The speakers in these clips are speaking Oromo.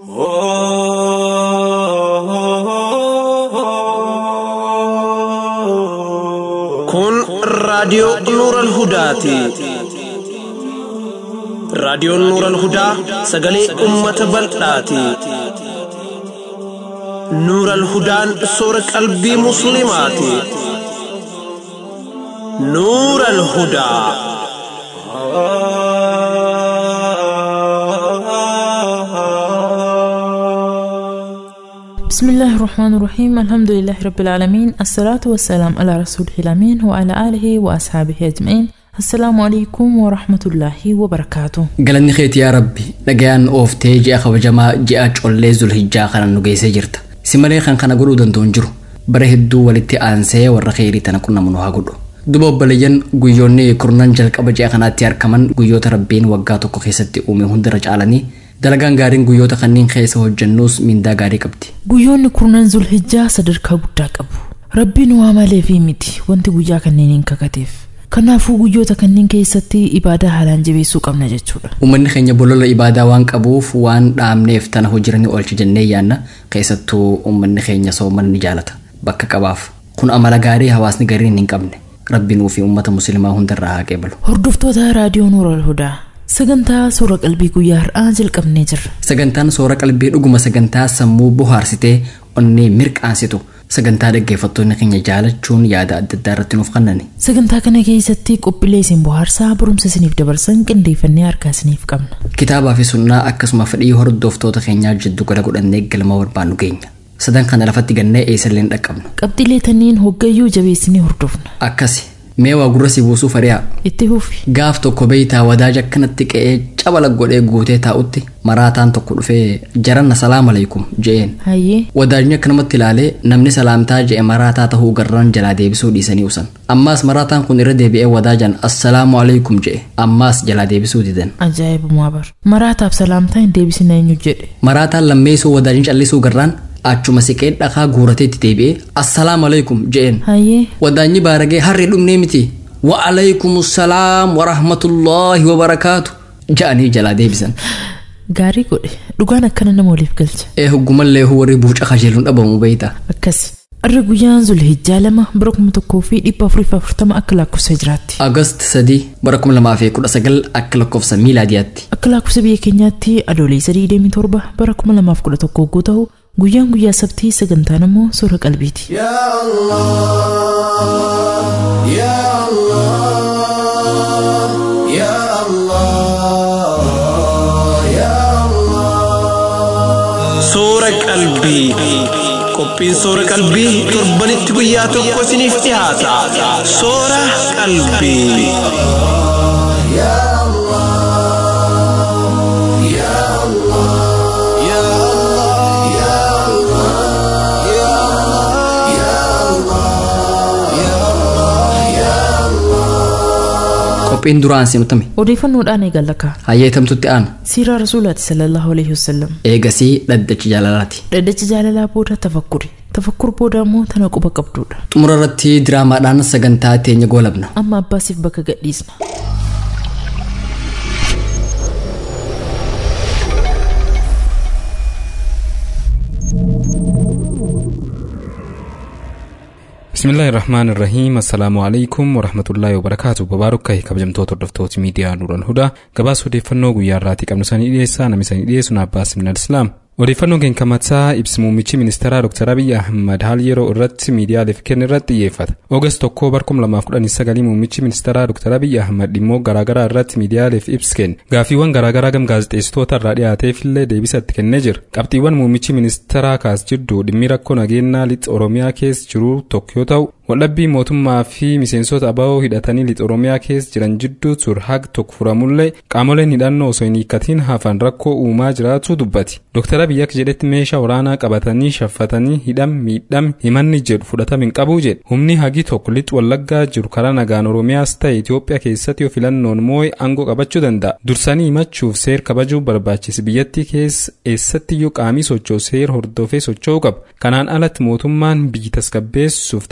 Kun raadiyoo Nuuran Hudaati. Raadiyoon Nuuran Hudaa sagalee uummata bal'aati. Nuuran Hudaan soora qalbii Musliimaati. Nuuran Hudaa. بسم الله الرحمن الرحيم الحمد لله رب العالمين الصلاة والسلام على رسوله الأمين وعلى آله وأصحابه أجمعين السلام عليكم ورحمة الله وبركاته galanni keeti yaa rabbi dhagayaan ooftee ji'a kabajamaa ji'a collee zulhijjaa kana nu geessee jirta si malee kan kana godhuu danda'u hin jiru bara hedduu walitti aansee warra kheyrii tana qunnamu nu haa godhu duba obboleeyyan guyyoonni kurnan jalqaba ji'a kanaatti argaman guyyoota rabbiin waggaa tokko keessatti uume hundarra caalanii dalagaan gaariin guyyoota kanneen keessa hojjennuus mindaa gaarii qabdi guyyoonni kurnan zulhijjaa sadarkaa guddaa qabu rabbiin waa malee fi miti wanti guyyaa kanneeniin kakateef kanaafuu guyyoota kanneen keessatti ibaadaa haalaan jabeessuu qabna jechuudha Uummanni keenya bolola ibaadaa waan qabuuf waan dhaamneef tana hojirani oolcha jennee yaanna keessattuu uummanni keenya soomana ni jaalata bakka qabaaf kun amala gaarii hawaasni gariin hin qabne rabbiin fi uummata musliimaa hundarraa haa qeebalu. hordoftoota raadiyoo nuural hudaa sagantaa suura qalbii guyyaa har'aa jalqabnee jirra Sagantaan soora qalbii dhuguma sagantaa sammuu bohaarsitee onnee mirqaansitu sagantaa dhaggeeffattoonni keenya jaalachuun yaada adda addaa irratti nuuf kennani. sagantaa kana keessatti qophiilee isin bohaarsaa barumsa isiniif dabarsan qindeeffannee harkaa isiniif qabna Kitaabaa fi sunnaa akkasuma fedhii hordoftoota keenyaa jiddu gala godhannee galma barbaannu geenya. Sadan kana lafatti gannee eessallee hin dhaqqabnu. qabxiilee tanniin hoggayyuu jabeessinee hordofna Akkasi mee waa gurra si buusuu fari'a. itti fufi Gaaf tokko beeytaa wadaaja akkanatti qe'ee cabala godhee guutee taa'utti maraataan tokko dhufee jaranna salaam alaikum je'een. hayyee Wadaajni akkanumatti ilaalee namni salaamtaa je'e maraataa tahuu garran jalaa deebisuu dhiisanii usan. Ammaas maraataan kun irra deebi'ee wadaajan assalaamu alaikum je'e. Ammaas jalaa deebisuu didan. ajaa'ibumaa bar maraataaf salaamtaa hin deebisina eenyu jedhe Maraataan lammeessuu wadaajni callisuu garraan achuma siqee dhakaa guuratee itti deebi'ee assalaamu alaikum je'een. hayyee Wadaanyi baaragee harree dhumnee miti. Wa alaikum salaam wa rahmatullaahi wa barakaatu. Ja'anii jalaa deebisan. gaarii godhe dhugaan akkana nama waliif galcha Ee hoggumallee warri buuca kajeeluun dhabamu beeyta. akkasi arra guyyaan zulhijjaa lama bara kuma tokkoo fi dhibba afuriif afurtama akka lakkoofsa jiraatti Agast sadii bara kuma lamaa fi kudha sagal akka lakkoofsa miilaadiyaatti. akka lakkoofsa biyya keenyaatti adoolessa digdamii torba bara kuma lamaaf kudha tokko yogguu ta'u guyyaan guyyaa sabtii sagantaan immoo suura qalbiiti يا الله يا الله يا الله Suura qalbii. Qophiin suura qalbii torbanitti guyyaa tokko isiniif dhiyaata. Suura qalbii. يا الله يا الله يا الله يا الله يا الله يا الله يا الله Qophiin duraan simtame. odeeffannoodhaan eegallaka Hayyeetamtutti aana. siiraa rasuulaati sallallahu alaihi wasallam Eegasii dhaddachi jaalalaati. dhaddachi jaalalaa booda tafakkuri tafakkur booda immoo tana quba qabduudha Xumura irratti diraamaadhaan sagantaa teenya goolabna. amma abbaasiif bakka gadhiisna bismillaahi irrahmaan irrahiim assalaamu alaikum warahmatullaahi wabarakaatu babaarukkaahi kabajamtoota hordoftoota miidiyaa nuuran hudaa gabaasa odeeffannoo guyyaa irraatii qabnu sanii dhiyeessaa namni sanii dhiyeessu naabbaas minal islaam odeeffannoon keenya kamataa ibsi muummichi ministeeraa dr abiy ahmad haal yeroo irratti miidiyaaleef kenne irratti xiyyeeffata oogast tokkoo bara 2019 muummichi ministeeraa dr abiy ahmad dhimmoo garaagaraa irratti miidiyaaleef ibsi kenne gaafiiwwan garaagaraa gam gaazexeessitoota irraa dhiyaateef illee deebisa itti kennee jira qabxiiwwan muummichi ministeeraa kaas jidduu dhimmi rakkoo nageenyaa lixa oromiyaa keessa jiru tokko yoo ta'u waldhabbii mootummaa fi miseensota abawoo hidhatanii lixa oromiyaa keessa jiran jidduu ture hag tokko furamullee qaamoleen hidhannoo osoo hin hiikkatiin hafan rakkoo uumaa jiraachuu dubbati doktara biyya akka jedhetti meeshaa waraanaa qabatanii shaffatanii hidham miidham himanni jedhu fudhatama hin qabu jedhe humni hagi tokko lixa wallaggaa jiru karaa nagaan oromiyaas ta'e itiyoophiyaa keessatti yoo filannoon moo'e aangoo qabachuu danda'a dursanii himachuuf seer kabajuu barbaachisa biyyattii keessa eessattiyyuu qaamii socho'u seer hordofee socho'uu qaba kanaan alatti mootummaan biyyi tasgabbeessuuf tarkaanfii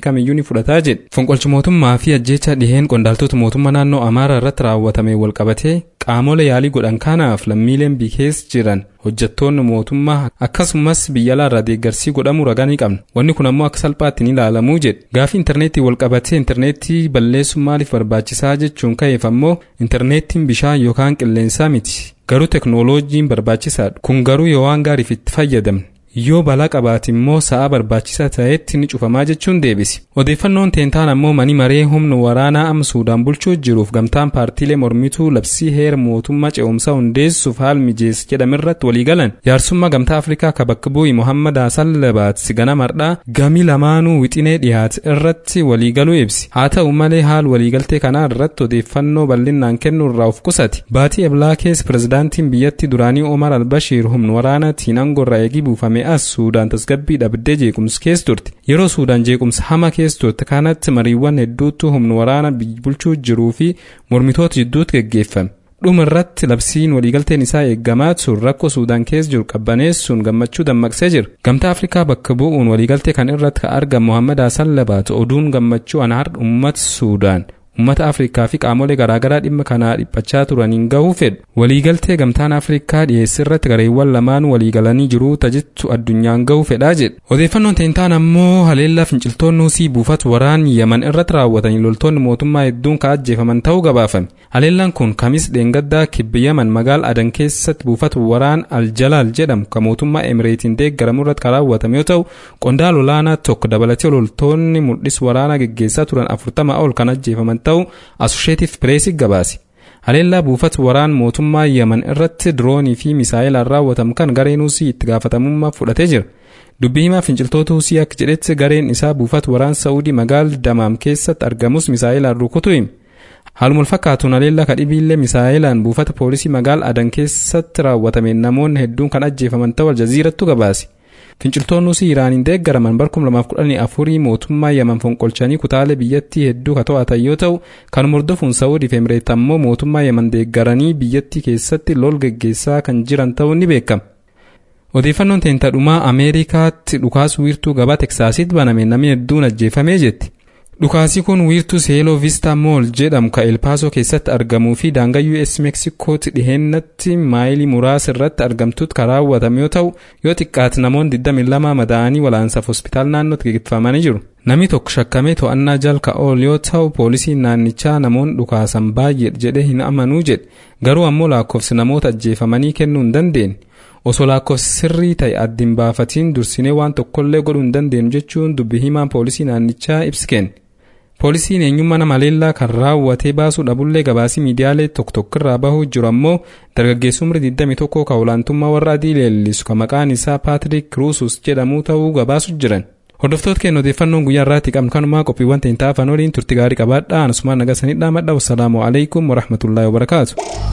kamiyyuu ni fudhataa jedhe fonqolchi mootummaa fi ajjeecha dhiheen qondaaltota mootummaa naannoo amaaraa irratti raawwatame walqabatee qaamolee yaalii godhan kanaaf lammiileen bikees jiran hojjettoonni mootummaa akkasumas biyya alaarraa deeggarsii godhamuu ragaa ni qabna wanni kun ammoo akka salphaatti ni ilaalamuu jedhe gaafii intarneetii walqabatee intarneetii balleessuun maaliif barbaachisaa jechuun ka'eef ammoo intarneetiin bishaan yookaan qilleensaa miti garuu teknooloojiin barbaachisaadha kun garuu yoo waan gaariif itti fayyadamne yoo balaa qabaate immoo sa'a barbaachisaa ta'etti ni cufamaa jechuun deebisi odeeffannoon teentaan ammoo mani maree humna waraanaa amma suudaan bulchuu jiruuf gamtaan paartiilee mormituu labsii heera mootummaa ce'umsaa hundeessuuf haal mijeessa jedhamirratti walii galan jaarsummaa gamtaa afrikaa ka bakka bu'ii mohammad hasan labaat sigana mardhaa gamii lamaanuu wixinee dhiyaate irratti waliigaluu ibsi haa ta'u malee haal waliigaltee kanaa irratti odeeffannoo bal'inaan kennuu irraa of qusate baatii eblaa keessa pirezidaantiin biyyattii duraanii omar albashiir humna waraanaatiin aangorraa eegii buufame as suudaan tasgabbii dhabdee jeequmsa keessa turte yeroo suudaan jeequmsa hama keessa turte kanatti mariiwwan hedduutu humna waraana biyya bulchuu jiruu fi mormitoota jidduutti geggeeffame dhuma irratti labsiin waliigalteen isaa eeggamaa sun rakkoo suudaan keessa jiru qabbaneessuun gammachuu dammaqsee jira gamtaa afrikaa bakka bu'uun waliigaltee kan irratti ka argamu mohammad hasan labaat oduun gammachuu anaar ummata suudaan ummata afrikaa fi qaamolee garaagaraa dhimma kanaa dhiphachaa turaniin gahuu fedhu waliigaltee gamtaan afrikaa dhiyeessee irratti gareewwan lamaan waliigalanii jiru tajittu addunyaan gahuu fedhaa jedhe odeeffannoon teentaan ammoo haleellaa finciltoonni husii buufata waraan yaman irratti raawwatanii loltoonni mootummaa hedduun ka ajjeefaman ta'uu gabaafame haleellaan kun kamis dheengaddaa kibba yaman magaal adan keessatti buufata waraan aljalaal jedhamu ka mootummaa emireetiin deeggaramu irratti kan raawwatame yoo ta'u qondaala olaanaa tokko dabalatee loltoonni mul'is waraanaa geggeessaa turan afurtama ol kan ajjeefaman ta'uu asosheetiif pireesii gabaase haleellaa buufata waraan mootummaa yaman irratti diroonii fi misaayilaan raawwatamu kan gareen husii itti gaafatamummaa fudhatee jira dubbii himaa finciltoota husii akka jedhetti gareen isaa buufata waraan sa'uudii magaal damaam keessatti argamus misaayilaan rukutu hime haaluma fakkaatuun haleellaa kadhibiillee misaayilaan buufata poolisii magaal adan keessatti raawwatameen namoonni hedduun kan ajjeefaman ta'uu aljaziirattu gabaase finciltoonni husii iraaniin deeggaraman bara 2014 mootummaa yaman fonqolchanii kutaalee biyyattii hedduu ka to'atan yoo ta'u kan hordofuun sa'uudiif emireet ammoo mootummaa yaman deeggaranii biyyattii keessatti lol geggeessaa kan jiran ta'uun ni beekama. odeeffannoon teentadhumaa ameerikaatti dhukaas wiirtuu gabaa teksaasitti baname namni hedduun ajjeefamee jetti. dhukaasii kun wiirtuu seeloo vista mool jedhamu ka elpaasoo keessatti argamuu fi daangaa us meeksikootti dhiheennatti maayilii muraasa irratti argamtutti kan raawwatame yoo ta'u yoo xiqqaate namoonni 22 madaa'anii walaansaaf hospitaal naannootti geggeeffamanii jiru. namni tokko shakkamee to'annaa jalka ool yoo ta'u poolisiin naannichaa namoonni dhukaasan baay'ee jedhee hin amanuu jedhe garuu ammoo lakkoofsi namoota ajjeefamanii kennuu hin dandeenye. osoo lakkoofsi sirrii ta'e addiin baafatiin dursinee waan tokkollee godhuu hin dandeenyu jechuun dubbi himaan poolisii naannichaa ibsi kenne. poolisiin eenyummaa nama leellaa kan raawwatee baasuu dhabullee gabaasii miidiyaalee tokko tokkorraa bahuu jiru ammoo dargaggeessi umrii 21 ka olaantummaa warra adii leellisu ka maqaan isaa paatrik ruusus jedhamuu ta'uu gabaasu jiran. hordoftoota keenya odeeffannoon guyyaa irraatti qabnu kanumaa qophiiwwan ta'in taafan waliin turti gaarii qabaadhaa anasumaan nagasanidhaa madha wassalaamu alaikum warahmatullaahi wabarakaatu.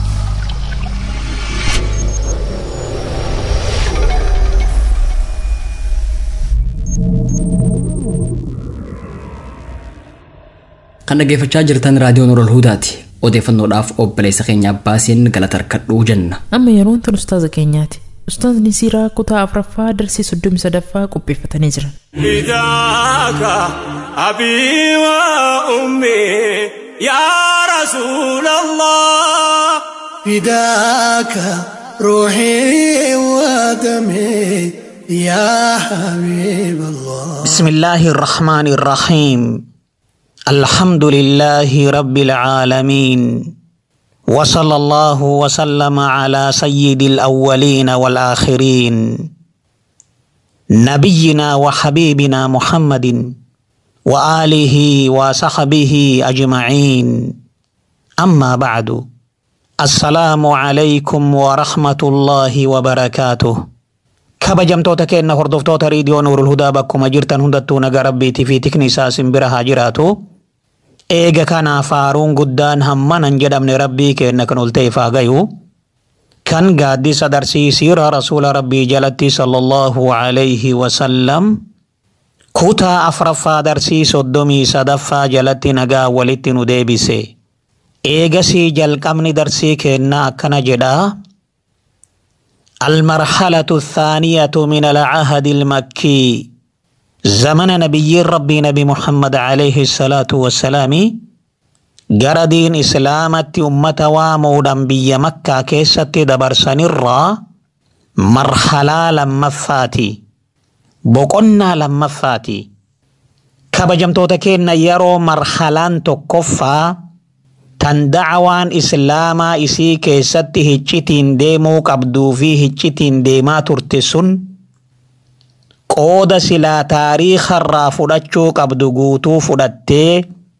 kan dhaggeeffachaa jirtan raadiyoon Nurul Hudaati. Odeeffannoodhaaf obboleessa keenya Abbaasiin galata harkadhuu jenna. amma yeroon tun ustaaza keenyaati ustaazni siiraa kutaa afuraffaa darsii soddomii sadaffaa qopheeffatanii jiran فداك أبي وأمي يا رسول الله فداك روحي ودمي يا حبيب الله بسم الله الرحمن الرحيم الحمد لله رب العالمين وصلى الله وسلم على سيد الأولين والآخرين نبينا وحبيبنا محمد وآله وصحبه أجمعين أما بعد السلام عليكم ورحمة الله وبركاته kabajamtoota keenya hordoftoota riidiyoo nuurul hudaa bakkuma jirtan hundattuu nagaa rabbiitii fi tikni isaa simbira haa jiraatu. Eega kanaaf faaruun guddaan hammanan jedhamne rabbii keenya kan ol ta'eef haa gayu. Kan gaaddisa darsiisiira rasuula rabbii jalatti sallallahu alayhi wasallam kutaa afraffaa darsii soddomii sadaffaa jalatti nagaa walitti nu deebise. Eegasii jalqabni darsii keenyaa akkana jedhaa. المرحلة الثانية من العهد المكي زمن نبي ربي نبي محمد عليه الصلاة والسلام gara diin islaamatti ummata waamuudhaan biyya makkaa keessatti dabarsanirraa marhalaa lammaffaati boqonnaa lammaffaati kabajamtoota keenya yeroo marhalaan tokkoffaa tan dacwaan islaamaa isii keessatti hiccitiin deemuu qabduu fi hiccitiin deemaa turte sun qooda silaa taariikarraa fudhachuu qabdu guutuu fudhattee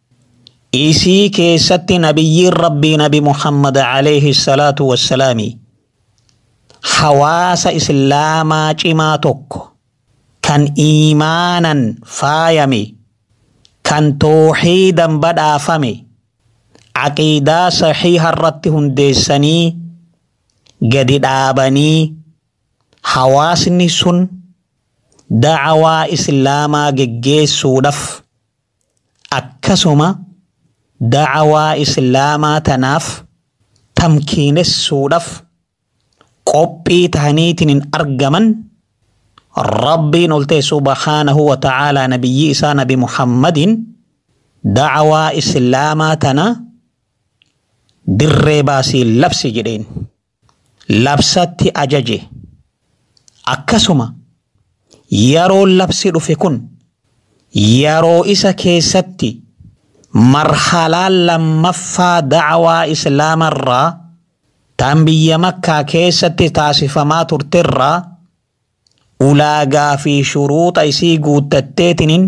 isii keessatti nabiyyiin rabbii nabi muhammad alayhi salaatu wassalaami hawaasa islaamaa cimaa tokko kan iimaanan faayame kan tooxiidan badhaafame caqiidaa saxiiha irratti hundeessanii gadi dhaabanii hawaasni sun dacwaa islaamaa geggeessuudhaaf akkasuma dacwaa islaamaa tanaaf tamkiinessuudhaaf qophii tahaniitiin hin argaman rabbiin ol ta'e subhaanahu wa ta'aalaa nabiyyi isaa nabi muhammadin dacwaa islaamaa tana dirree baasii labsi jedheen labsatti ajaje akkasuma yeroo labsi dhufe kun yeroo isa keessatti marhalaan lammaffaa dacwaa islaamarraa tan biyya makkaa keessatti taasifamaa turterraa ulaagaa fi shuruuxa isii guuttatteetiniin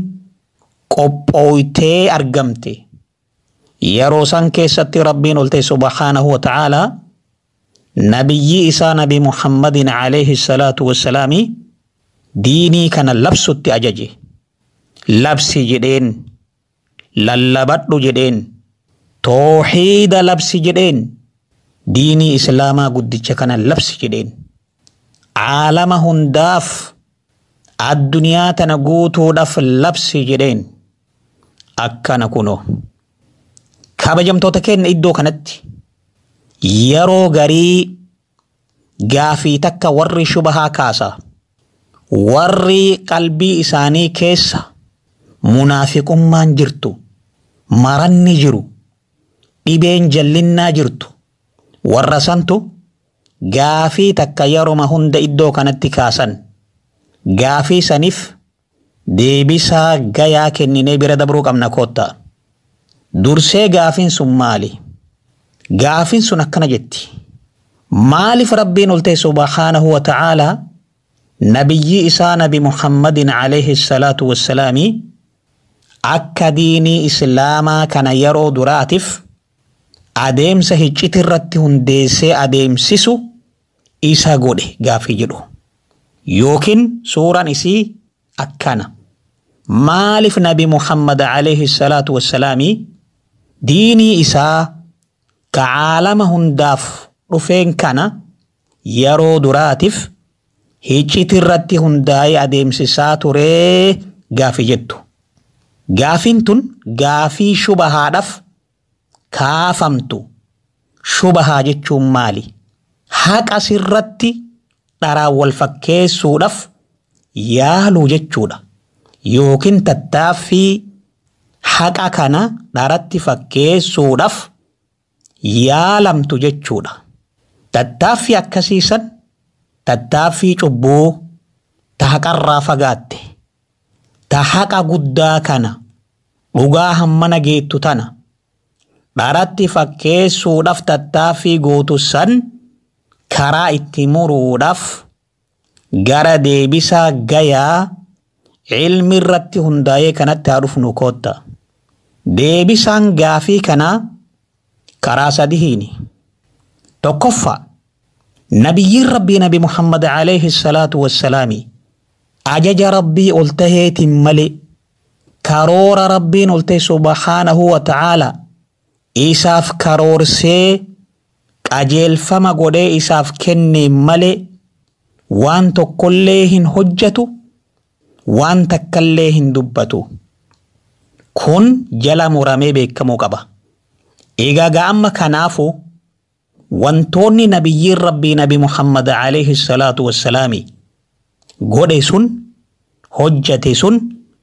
qophooytee argamte yeroo san keessatti rabbiin ol ta'e subhaanahu wa ta'aalaa nabiyyi isaa nabi muhammadin alayhi salaatu wassalaami diinii kana labsutti ajaje labsi jedheen lallabadhu jedheen tooxiida labsi jedheen diinii islaamaa guddicha kana labsi jedheen caalama hundaaf addunyaa tana guutuudhaaf labsi jedheen akkana kunoo kabajamtoota keenya iddoo kanatti yeroo garii gaafii takka warri shubahaa kaasa warri qalbii isaanii keessa munaafiqummaan jirtu maranni jiru dhibeen jallinnaa jirtu warra santu gaafii takka yeroma hunda iddoo kanatti kaasan gaafii saniif deebisaa gayaa kenninee bira dabruu qabna koottaa. dursee gaafiin sun maali gaafiin sun akkana jetti maaliif rabbiin ol ta'e subhaanahu wa ta'aalaa nabiyyi isaa nabi muhammadin alayhi salaatu wassalaami akka diinii islaamaa kana yeroo duraatiif adeemsa hicciti irratti hundeessee adeemsisu isa godhe gaafii jedhu yookiin suuraan isii akkana maaliif nabi muhammad alayhi salaatu wassalaami diinii isaa ka caalama hundaaf dhufeen kana yeroo duraatiif hicciti irratti hundaa'ee adeemsisaa turee gaafii jettu. Gaafiin tun gaafii shubahaadhaaf kaafamtu shubahaa jechuun maali? Haqa sirratti dharaan wal fakkeessuudhaaf yaaluu jechuudha. Yookiin tattaaffii haqa kana dharatti fakkeessuudhaaf yaalamtu jechuudha. Tattaaffii akkasiisan tattaaffii cubbuu ta haqarraa fagaatte ta haqa guddaa kana dhugaa hammana geettu tana dharatti fakkeessuudhaaf tattaaffii gootu san karaa itti muruudhaaf gara deebisaa gayaa ilmi irratti hundaa'ee kanatti haa dhufnu kootta. Deebisaan gaafii kanaa karaa sadihiini. Tokkoffaa nabiyyiin rabbii nabi Muhammad alayhi salaatu wassalaami ajaja rabbii ol taheetiin malee karoora rabbiin ol ta'e subhaanahu wa ta'aala isaaf karoorsee qajeelfama godhee isaaf kenne malee waan tokkollee hin hojjetu waan takkallee hin dubbatu. Kun jala muramee beekamuu qaba. Egaa amma kanaafu wantoonni nabiyyiin rabbii nabi Muhammad alayhi salaatu wassalaami godhe sun hojjate sun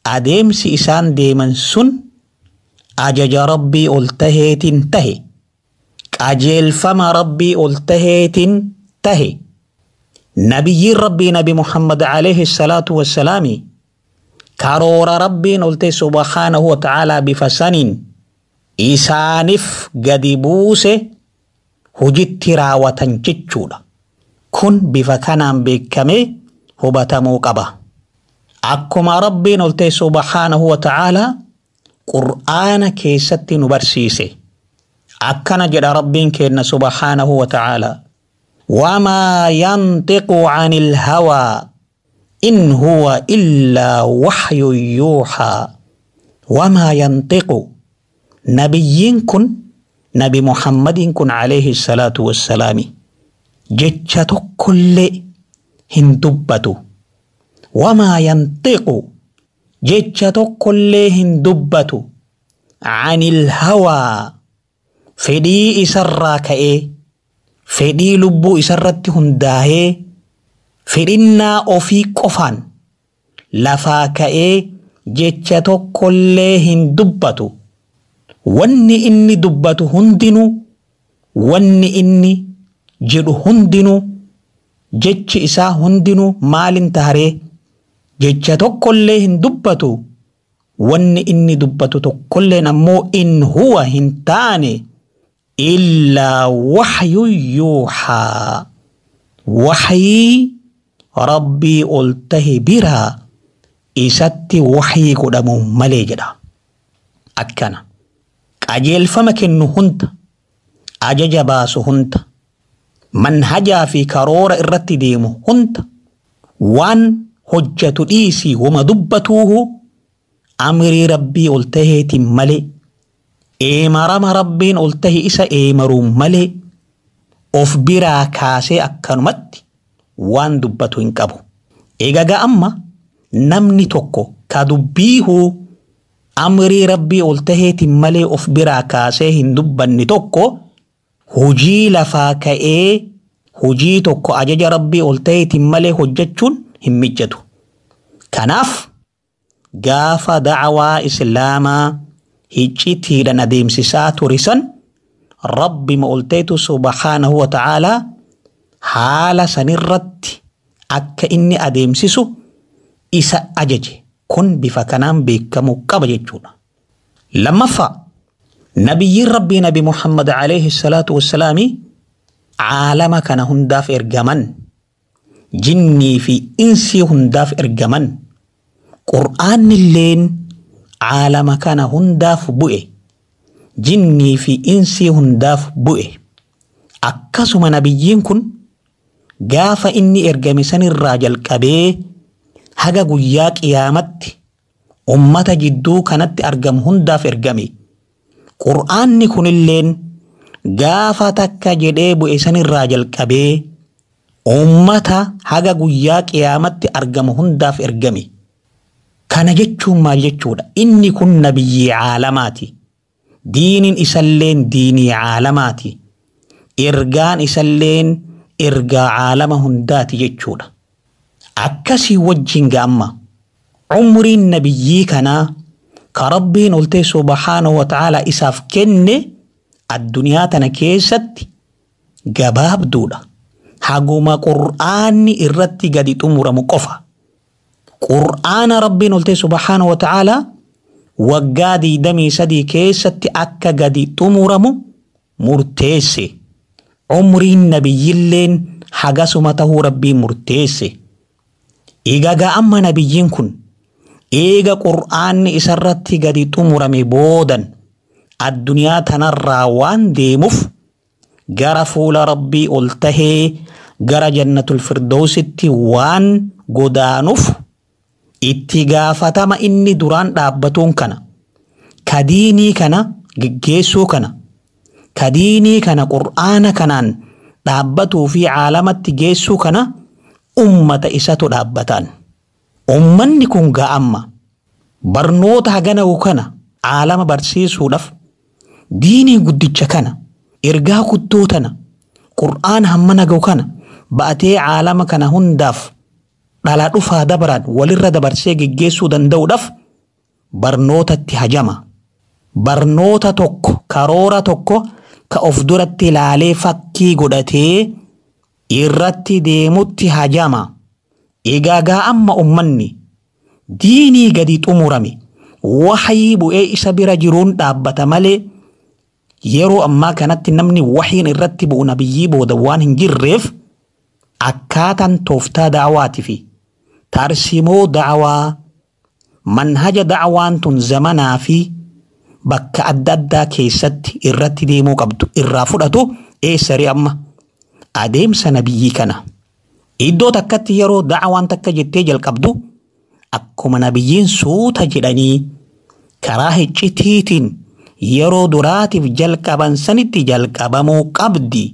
adeemsi isaan deeman sun ajaja rabbii ol taheetiin tahe qajeelfama rabbii ol taheetiin tahe nabiyyiin rabbii nabi muhammad alayhi salaatu wassalaami karoora rabbiin ol tahe subhaanahu wa ta'aalaa bifa saniin isaaniif gadi buuse hojitti raawwatan jechuudha kun bifa kanaan beekamee hubatamuu qaba akkuma rabbiin ol ta'e subhaanahu wa ta'aalaa qur'aana keessatti nu barsiise akkana jedha rabbiin keenna subhaanahu wa ta'aalaa wamaa yantiqu ani ilhawaa in huwa illaa waxyun yuuxaa wamaa yantiqu nabiyyiin kun nabi muhammadiin kun alayhi salaatu wassalaami jecha tokkollee hin dubbatu wamaa yantiqu jecha tokkollee hin dubbatu anil hawaa fedhii isarraa ka'ee fedhii lubbuu isarratti hundaahee fedhinnaa ofii qofaan lafaa ka'ee jecha tokkollee hin dubbatu wanni inni dubbatu hundinuu wanni inni jedhu hundinuu jechi isaa hundinuu maalin taharee jecha tokkollee hin dubbatu wanni inni dubbatu tokkolleen ammoo in huwa hin taane illaa waxyun yuuxaa waxyii rabbii ol tahe biraa isatti waxyii godhamu malee jedha akkana qajeelfama kennu hunda ajaja baasu hunda manhajaa fi karoora irratti deemu hunda waan hojjatu dhiisii wama dubbatuuhu amrii rabbii ol taheetiin malee eemarama rabbiin ol tahe isa eemaruun malee of biraa kaasee akkanumatti waan dubbatu hin qabu. Egaa amma namni tokko ka dubbiihuu amrii rabbii ol taheetiin malee of biraa kaasee hin dubbanne tokko hujii lafaa ka'ee hujii tokko ajaja rabbii ol taheetiin malee hojjechuun hin mijjatu. Kanaaf gaafa dacwaa islaamaa hiccitiidhaan adeemsisaa turisan rabbi ol taheetu subhaanahu wa ta'aalaa haala sanirratti akka inni adeemsisu isa ajaje kun bifa kanaan beekamuu qaba jechuudha. Lammaffaa nabiyyiin rabbii nabi Muhammad alayhi salaatu wassalaami caalama kana hundaaf ergaman jinnii fi insii hundaaf ergaman qur'aanni illeen caalama kana hundaaf bu'e jinnii fi insii hundaaf bu'e akkasuma nabiyyiin kun gaafa inni ergame sanirraa jalqabee haga guyyaa qiyaamatti ummata jidduu kanatti argamu hundaaf ergame qur'aanni kunilleen gaafa takka jedhee bu'e sanirraa jalqabee ummata haga guyyaa qiyaamatti argamu hundaaf ergame kana jechuun maal jechuudha inni kun nabiyyii caalamaati diiniin isalleen diinii caalamaati ergaan isalleen ergaa caalama hundaati jechuudha akkasii wajjin gaamma umriin nabiyyii kanaa ka rabbiin ol ta'e subhaanahu wa ta'aalaa isaaf kenne addunyaa tana keessatti gabaabduudha haguma qur'aanni irratti gadi xumuramu qofa qur'aana rabbiin ol ta'e subhaanahu wa ta'aalaa waggaa diidamii sadii keessatti akka gadi xumuramu murteesse umriin nabiyyilleen hagasuma tahuu rabbiin murteesse egaa amma nabiyyiin kun eega qur'aanni isarratti gadi xumurame boodan addunyaa tanarraa waan deemuuf gara fuula rabbii ol tahee gara jannatul firdawsitti waan godaanuuf itti gaafatama inni duraan dhaabbatuun kana kadiinii kana geggeessuu kana kadiinii kana qur'aana kanaan dhaabbatuu fi caalamatti geessuu kana ummata isatu dhaabbataan. Ummanni kun ga'amma barnoota haganahu kana caalama barsiisuudhaaf diinii guddicha kana ergaa guddoo tana qur'aana hammana gahu kana ba'atee caalama kana hundaaf dhalaa dhufaa dabaraan walirra dabarsee geggeessuu danda'uudhaaf barnootatti hajama barnoota tokko karoora tokko ka of duratti ilaalee fakkii godhatee irratti deemutti hajama egaa amma ummanni diinii gadi xumurame waxii bu'ee isa bira jiruun dhaabbata malee yeroo ammaa kanatti namni waxiin irratti bu'u nabiyyii booda waan hin jirreef akkaataan tooftaa da'awaatii fi tarsimoo da'awaa manhaja da'awaan tun zamanaa fi bakka adda addaa keessatti irratti deemuu qabdu irraa fudhatu eessari amma adeemsa nabiyyii kana iddoo takkatti yeroo da'awaan takka jettee jalqabdu akkuma nabiyyiin suuta jedhanii karaa hiccitiitiin yeroo duraatiif jalqaban sanitti jalqabamuu qabdi.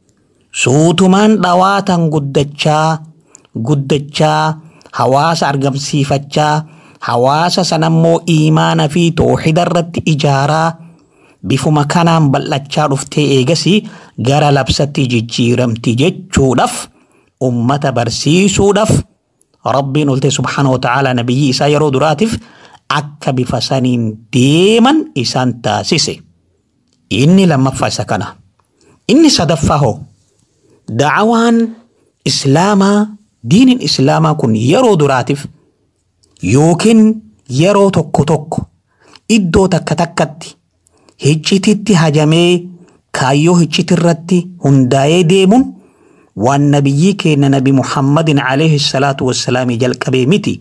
Suutumaan dhawaatan guddachaa guddachaa hawaasa argamsiifachaa hawaasa sanammoo iimaana fi tooxida irratti ijaaraa bifuma kanaan bal'achaa dhuftee eegasii gara labsatti jijjiiramti jechuudhaaf ummata barsiisuudhaaf rabbiin olte subhaana wa ta'ala nabiyyi isaa yeroo duraatiif akka bifa saniin deeman isaan taasise. Inni lammaffaa isa kana. Inni sadaffaa hoo da'awaan islaamaa diiniin islaamaa kun yeroo duraatiif yookiin yeroo tokko tokko iddoo takka takkatti hiccititti hajamee kaayyoo hiccitirratti hundaa'ee deemuun waan nabiyyii keenya nabi muhammadin alayhi salaatu wassalaamii jalqabee miti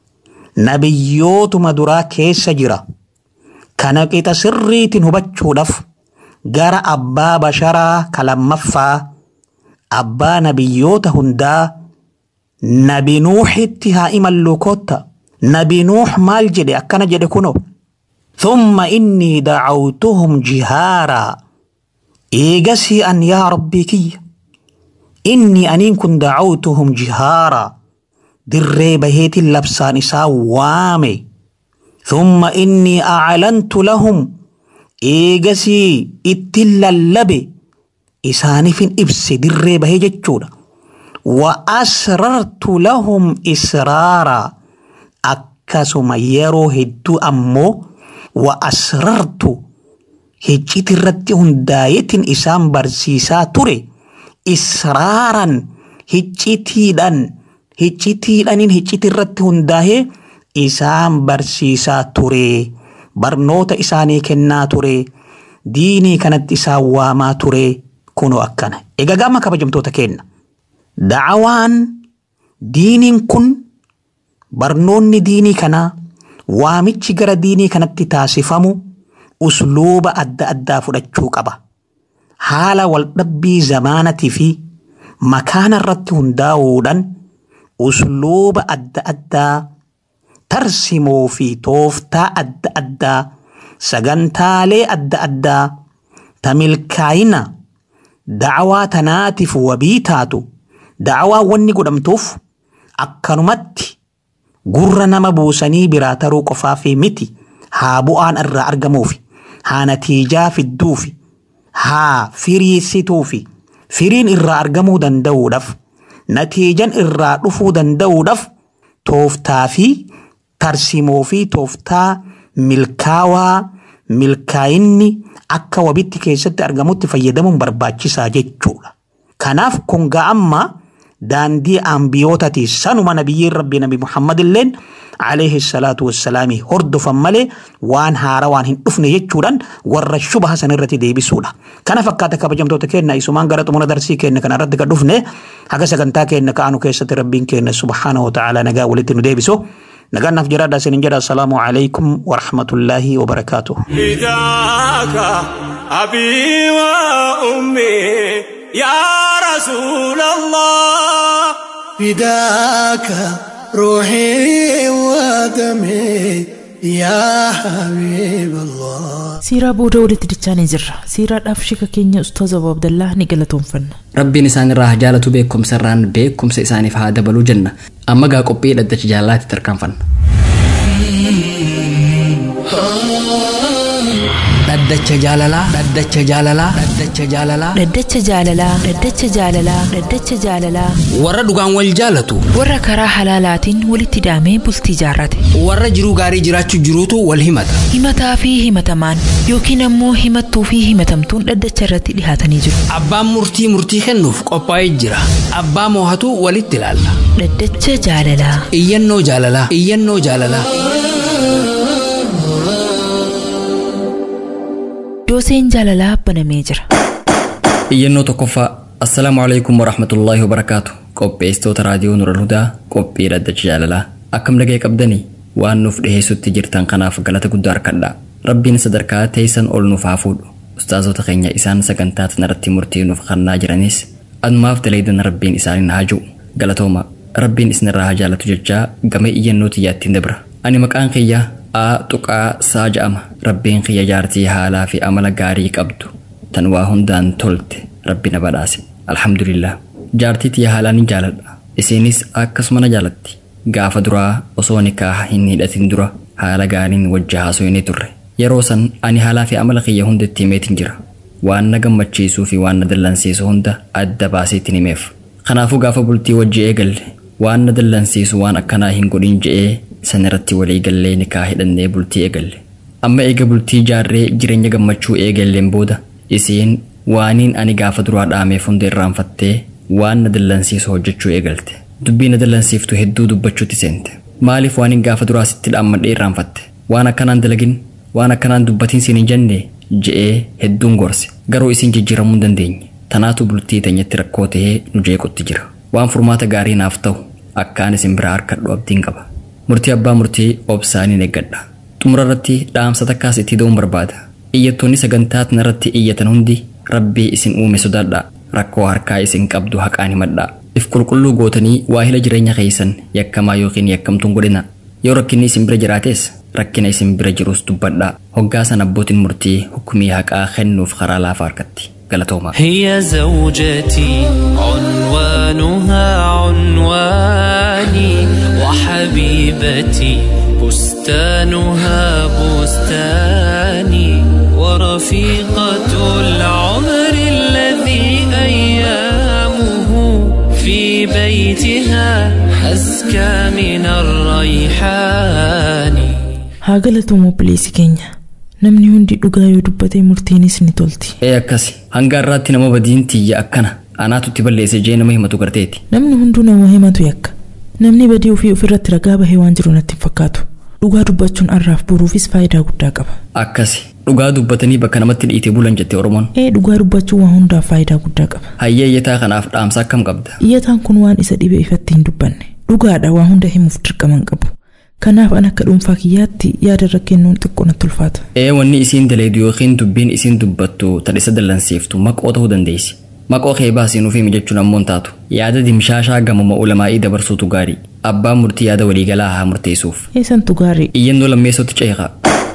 nabiyyootuma duraa keessa jira kana qixa sirriitiin hubachuudhaaf gara abbaa basharaa ka lammaffaa abbaa nabiyyoota hundaa nabi nuuxitti haa imallu kotta nabi nuux maal jedhe akkana jedhe kuno ثم إني دعوتهم جهارا إيجسي أن يا ربي كي إني أنين كن دعوتهم جهارا دري بهيت اللبسان إسا وامي ثم إني أعلنت لهم إيجسي إتلا اللبي إساني فين إبس دري بهي جتشودا وأسررت لهم إسرارا أكسما يرو هدو أمو وأسررت هجيت الرد هنداية إسام برسيسا تري إسرارا هجيتيدان هجيتيدان هجيت الرد هنداية إسام برسيسا تري برنوت إساني كنا تري ديني كانت إسا واما تري كونو أكنا إيغا غاما كبجمتوتا كنا دعوان دينين كن برنوني ديني كنا waamichi gara diinii kanatti taasifamu usluuba adda addaa fudhachuu qaba. Haala waldhabbii zamaanatii fi makaana irratti hundaa'uudhaan usluuba adda addaa tarsimoo fi tooftaa adda addaa sagantaalee adda addaa tamilkaayina da'awaa tanaatiif wabii taatu da'awaa wanni godhamtuuf akkanumatti gurra nama buusanii biraa taruu qofaa fi miti haa bu'aan irraa argamuufi haa natiijaa fidduufi haa firiisituufi firiin irraa argamuu danda'uudhaaf natiijan irraa dhufuu danda'uudhaaf tooftaa fi tarsimoo fi tooftaa milkaawaa milkaa'inni akka wabitti keessatti argamutti fayyadamuun barbaachisaa jechuudha. Kanaaf kun ga'ammaa daandii ambiyootaati sanuma nabiyyiin rabbii nabi muhammad illeen alayhi salaatu wassalaami hordofan malee waan haara waan hin dhufne jechuudhaan warra shubaha san irratti deebisuudha. Kana fakkaata kabajamtoota keenya isumaan gara xumura darsii keenya kana irratti kan dhufne haga sagantaa keenya ka'anu keessatti rabbiin keenya subhaanahu wa ta'ala nagaa walitti nu deebisu. نقال نف جراد سنين جراد السلام عليكم ورحمة الله وبركاته فداك أبي وأمي يا رسول الله فداك روحي ودمي يا حبيب الله siiraa booda walitti dachaanii jirra siiraadhaaf shika keenya ustaaza abu abdallaa ni galatoomfanna rabbiin isaan irraa haa jaalatu beekumsa irraan beekumsa isaaniif haa dabaluu jenna amma gaa qophii dhaddacha jaalaatti tarkaanfanna dhaddacha jaalalaa dhaddacha jaalalaa dhaddacha jaalalaa Dhaddacha jaalalaa Dhaddacha jaalalaa Dhaddacha jaalalaa warra dhugaan wal jaalatu warra karaa halaalaatiin walitti hidhamee bultii jaarrate warra jiruu gaarii jiraachuu jiruutu wal himata himataa fi himatamaan yookiin ammoo himattuu fi himatamtuun dhaddacha irratti dhihaatanii jiru abbaan murtii murtii kennuuf qophaa'ee jira abbaa moohatu walitti ilaalla Dhaddacha jaalalaa iyyannoo jaalalaa iyyannoo jaalalaa dooseen jaalalaa banamee jira iyyannoo tokkoffaa assalaamu alaikum warahmatullaahi wabarakaatu qopheessitoota raadiyoo nural hudaa qophii dhaddacha jaalalaa akkam nagee qabdanii waan nuuf dhiheessutti jirtan kanaaf galata guddaa harkadhaa rabbiin sadarkaa teessan ol nuuf haa fuudhu ustaazota keenya isaan sagantaa tanarratti murtii nuuf kennaa jiranis anumaaf daleeydan rabbiin isaaniin haa ji'u galatooma rabbiin isinirraa haa jaalatu jechaa game iyyannoo xiyyaattiin dabra ani maqaan kiyya a tuqaa saa ja'ama rabbiin kiyya jaartii haalaa fi amala gaarii qabdu tan waa hundaan tolte rabbi na badhaase alhamdulillah jaartii tiyya haalaan ni jaaladha isiinis akkasuma na jaalatti gaafa duraa osoo nikaaha hin hidhatin dura haala gaariin wajji haasofnee turre yeroo san ani haalaa fi amala kiyya hundatti himeetin jira waan na gammachiisuu fi waan na dallansiisu hunda adda baaseetin himeef kanaafuu gaafa bultii wajji eegalle waan na dallansiisu waan akkanaa hin godhin je'ee san irratti walii gallee nikaa hidhannee bultii eegalle amma eega bultii jaarree jireenya gammachuu eegalleen booda isiin waaniin ani gaafa duraa dhaameef hunda irraanfattee waan na dallansiisu hojjechuu eegalte dubbii na dallansiiftu hedduu dubbachuutti seente maaliif waaniin gaafa duraa sitti dhaammadhee irraanfatte waan akkanaan dalagin waan akkanaan dubbatiin siin hin jenne je'ee hedduun gorse garuu isiin jijjiiramuu hin dandeenye tanaatu bultii teenyatti rakkoo tahee nu jeequtti jira waan furmaata gaarii naaf ta'u akkaan isin biraa harkadhu abdiin qaba murtii abbaa murtii obsaaniin eeggadha xumura irratti dhaamsa takkaas itti da'uun barbaada iyyattoonni sagantaa tanarratti iyyatan hundi rabbii isin uume sodaadha rakkoo harkaa isin qabdu haqaan himadha if qulqulluu gootanii waahila jireenya keessan yakkamaa yookiin yakkamtuun godhina yoo rakkinni isin bira jiraates rakkina isin bira jirus dubbadha hoggaasan abbootiin murtii hukumii haqaa kennuuf karaa laafaa harkatti galatooma هي زوجتي عنوانها عنواني وحبيبتي بستانها بستاني ورفيقة العمر الذي أيامه في بيتها أزكى من الريحان haa galatoom obboleessi keenya namni hundi dhugaa yoo dubbate murtiinis ni tolti ee akkasi hanga har'aatti nama badiin tiyya akkana anaatu itti balleesse jee nama himatu garteeti namni hunduu nama himatu yakka namni badii ofii ofirratti ragaa bahee waan jiru natti hin fakkaatu dhugaa dubbachuun arraaf boruufis faayidaa guddaa qaba akkasi dhugaa dubbatanii bakka namatti dhiite bulan jette oromoon ee dhugaa dubbachuun waan hundaaf faayidaa guddaa qaba hayyee iyyataa kanaaf dhaamsa akkam qabda iyyataan kun waan isa dhibe ifatti hin dubbanne dhugaadha waa hunda himuuf dirqaman qabu kanaaf an akka dhuunfaa kiyyaatti yaada irra kennuun xiqqoo natti ulfaata ee wanni isiin daleedu yookiin dubbiin isiin dubbattu tan isa dallansiiftu maqoo ta'uu dandeessi maqoo kee baasii nuuf himi jechuun ammoo hin taatu yaada dimshaashaa gamuma ulamaa'ii dabarsuutu gaarii abbaan murtii yaada waliigalaa haa murteessuuf eessantu gaarii iyyannoo lammeessootti ceeqa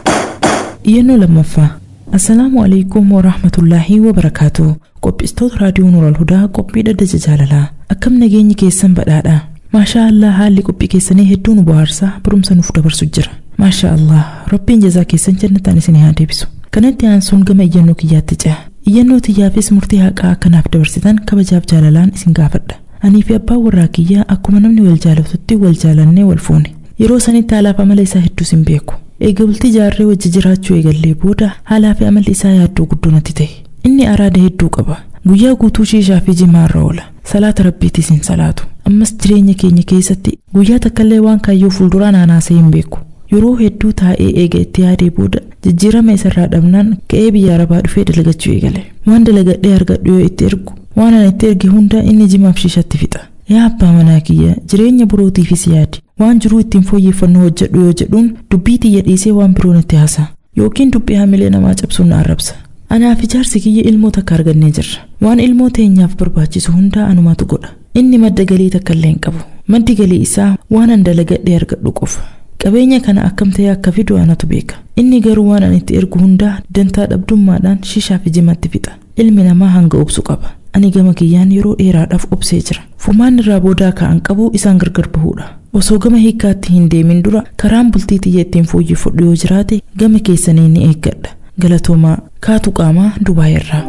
iyyannoo lammaffaa assalaamu alaikum warahmatullaahi wabarakaatu qophistoota raadiyoo nural hudaa qophii dhaddacha jaalalaa akkam nageenyi keessan badhaadha maashaa allah haalli qophii keessanii hedduu nu bohaarsaa barumsa nuuf dabarsu jira maashaa allah rabbiin jazaa keessan jannataan isin haa deebisu kanatti aansuun gama iyyannoo kiyyaatti ce'a iyyannoo tiyyaafis murtii haqaa akkanaaf dabarsitan kabajaaf jaalalaan isin gaafadha anii fi abbaan warraa kiyyaa akkuma namni wal jaalatutti wal jaalannee wal fuune yeroo sanitti haalaaf amala isaa hedduus hin beeku eega bultii jaarree wajji jiraachuu eegallee booda haalaa fi amalli isaa yaaddoo guddoo natti ta'e inni araada hedduu qaba guyyaa guutuu shiishaa fi jimaarra oola salaata rabbiitiis hin salaatu ammas jireenya keenya keessatti guyyaa takkaallee waan kaayyoo fuulduraan anaasee hin beeku yeroo hedduu taa'ee eega itti yaadee booda jijjiirama isarraa dhabnaan ka'ee biyya arabaa dhufee dalagachuu eegale waan dalagadhee argadhu yoo itti ergu waan ana itti erge hunda inni jimaaf shiishatti fixa yaa abbaa manaa kiyya jireenya birootiifis yaadi waan jiruu ittiin fooyyeffannoo hojjedhu yoo jedhuun dubbii tiyya dhiisee waan biroon itti haasa yookiin dubbii hamilee namaa cabsuun na arrabsa anaaf ijaarsi kiyya ilmoo takka argannee jirra waan ilmoo teenyaaf barbaachisu hundaa anumatu godha inni madda galii takka illee hin qabu maddi galii isaa waan an dalagadhee argadhu qofa qabeenya kana akkam ta'ee akka fidu anatu beeka inni garuu waan an itti ergu hundaa dantaa dhabdummaadhaan shishaa fi jimatti fixa ilmi namaa hanga obsu qaba ani gama kiyyaan yeroo dheeraadhaaf obsee jira furmaan irraa boodaa ka'an qabu isaan gargar bahuudha osoo gama hiikkaatti hin deemin dura karaan bultii xiyya ittiin fooyyeffadhu yoo jiraate gama keessanii ni eeggadha galatoomaa kaatu qaamaa dubaayirraa.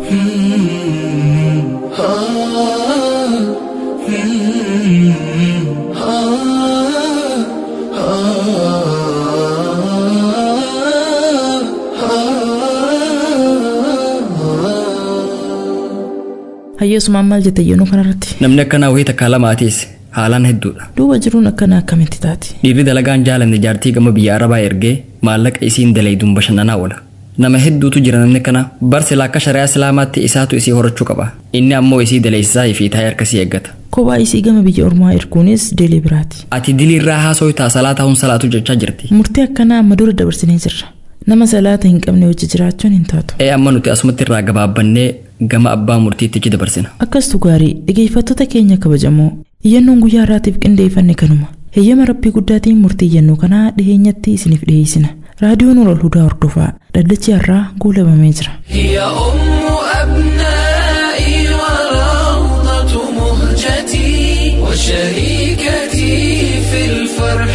hayyeesumaan maal jette yennuu kanarratti namni akkanaa wayii takkaa lamaatiis haalaan hedduudha duuba jiruun akkana akkamitti taati dhiirri dalagaan jaalanne jaartii gama biyya arabaa ergee maallaqa isiin dalayduun bashannanaa oola nama hedduutu jira namni kana barsi akka shari'aa islaamaatti isaatu isii horachuu qaba inni ammoo isii dalaysisaa fi taa'ee harkasii eeggata kophaa isii gama biyya ormaa erguunis deelee biraati ati diliirraa haasoo taa salaataa hun salaatu jechaa jirti murtii akkanaa amma dura dabarsinee jirra nama salaata hin qabne wajji jiraachuun hin taatu ee amma nuti asumatti irraa gabaabbannee gama abbaa murtiittichi dabarsina akkastu gaarii dhageeffattoota keenya kabajamoo iyyannoon guyyaa irraatiif qindeeffanne kanuma heeyyama rabbii guddaatiin murtii iyyannoo kanaa dhiheenyatti isiniif dhiyeessina raadiyoon ol hudaa hordofaa dhaddachi har'aa guulabamee jira هي أم أبنائي وروضة مهجتي وشريكتي في الفرح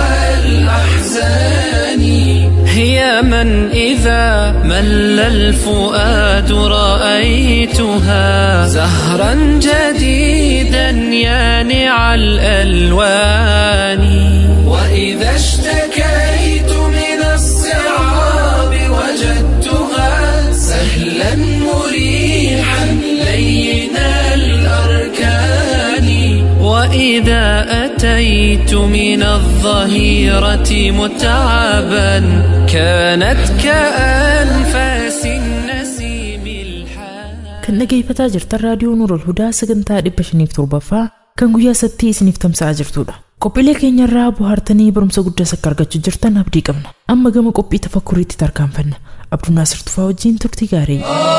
والأحزان هي من إذا مل الفؤاد رأيتها زهرا جديدا يانع الألوان وإذا اشتكيت من الصعاب وجدتها سهلا مريحا لين الأركان وإذا أتيت من الظهيرة متعبا كانت كأنفاس النسيم الحان kan dhageeffataa jirtan raadiyoo nuurol hudaa sagantaa dhibba shaniif torbaffaa kan guyyaa sattii isiniif tamsa'aa jirtudha qophiilee keenyarraa bohaartanii barumsa guddaas akka argachuu jirtan abdii qabna amma gama qophii tafakkuriitti tarkaanfanna abduu naasir tufaa wajjiin turtii gaarii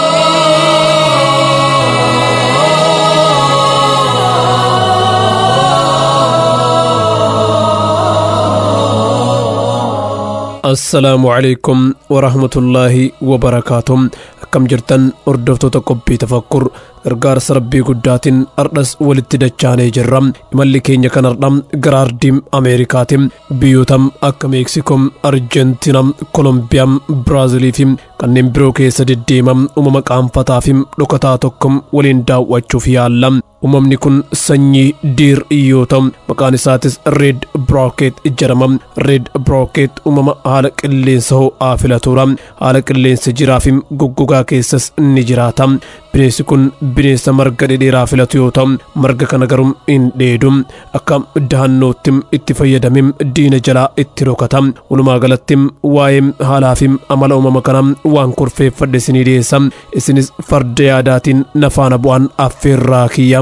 assalaamu calaykum warahmatullaahi wabarakaatu akkam jirtan hordoftoota qophii tafakkur gargaarsa rabbii guddaatiin ardhas walitti dachaanee jirra imalli keenya kan ardha gara ardiim ameerikaati biyyoota akka meeksikoom arjentiina kolombiyaa biraazilii fi kanneen biroo keessa deddeema uumama qaanfataa fi dhokataa tokko waliin daawwachuuf yaalla uumamni kun sanyii diir yoo ta'u maqaan isaatis reed brooket jedhama reed brooket uumama haala qilleensa ho'aa filatudha haala qilleensa jiraa fi goggogaa keessas ni jiraata bineensi kun bineensa marga dhedheeraa filatu yoo ta'u marga kana garuu hin dheedu akka dahannootti itti fayyadamee diina jalaa itti rokata walumaa galatti waa'ee haalaa fi amala uumama kana waan kurfeeffadhe isinii dhiyeessa isinis farda yaadaatiin nafaana bu'aan affeerraa kiyya.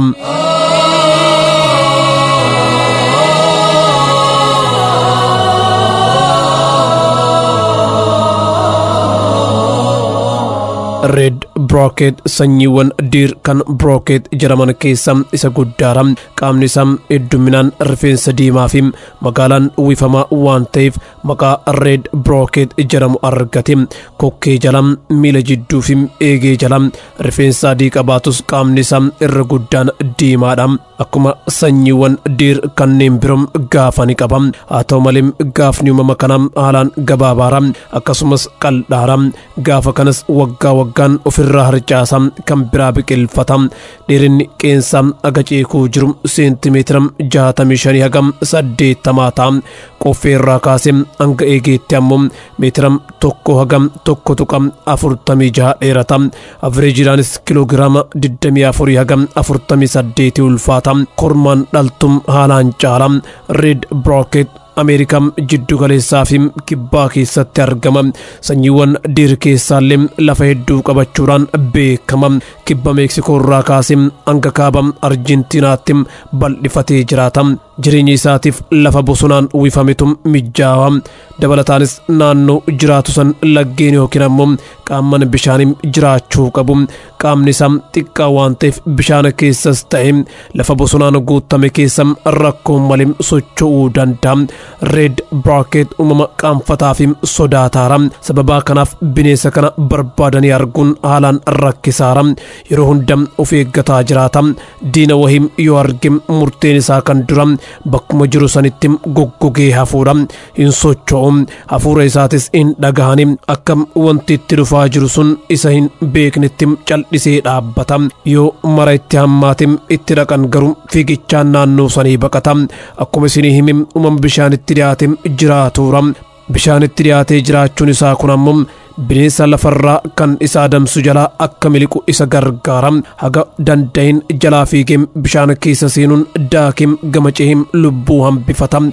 reed brooket sanyiiwwan diir kan brooket jedhaman keessa isa guddaadha qaamni isaa hedduminaan rifeensa diimaa fi magaalaan uwwifamaa waan ta'eef maqaa reed brooket jedhamu argate kokkee jala miila jidduu fi eegee jala rifeensa adii qabaatus qaamni isaa irra guddaan diimaadha akkuma sanyiiwwan diir kanneen biroo gaafa ni qaba haa ta'u malee gaafni uumama kanaa haalaan gabaabaadha akkasumas qal'aadha gaafa kanas waggaa waggaan ofirraa harcaasa kan biraa biqilfata dheerinni qeensaa aga ceekuu jiru seentimeetira jaatamii shanii hagam saddeettamaa ta'a qoffeerraa kaasee hanga eegeetti ammoo meetira tokko hagam tokko tuqa afurtamii jaha dheerata avreejidaanis kiloogiraama digdamii afurii hagam afurtamii saddeetii ulfaata kormaan dhaltum haalaan caala reed brooket ameerikaa jiddu galeessaa fi kibbaa keessatti argama sanyiiwwan diir keessaallee lafa hedduu qabachuudhaan beekama kibba meeksikoo irraa kaasee hanga kaaba arjentiinaatti bal'ifatee jiraata jireenya isaatiif lafa bosonaan uwwifametu mijjaawa dabalataanis naannoo jiraatu san laggeen yookiin ammoo qaamman bishaanii jiraachuu qabu qaamni isaa xiqqaa waan ta'eef bishaan keessas ta'e lafa bosonaan guutame keessa rakkoo malee socho'uu danda'a reed brooket uumama qaanfataa fi sodaataara sababaa kanaaf bineensa kana barbaadanii arguun haalaan rakkisaara yeroo hunda of eeggataa jiraata diina wahii yoo arge murteen isaa kan dura bakkuma jiru sanitti goggogee hafuudha hin socho'u hafuura isaatis hin dhagahani akka wanti itti dhufaa jiru sun isa hin beeknetti cal'isee dhaabbata yoo mara itti hammaate itti dhaqan garuu fiigichaan naannoo sanii baqata akkuma isinii himi uumama bishaanitti dhiyaate jiraatuura bishaanitti dhiyaatee jiraachuun isaa kun ammoo bineensa lafarraa kan isa adamsu jalaa akka miliqu isa gargaara haga danda'in jalaa fiigee bishaan keessa seenuun daakee gama ce'ee lubbuu hambifata.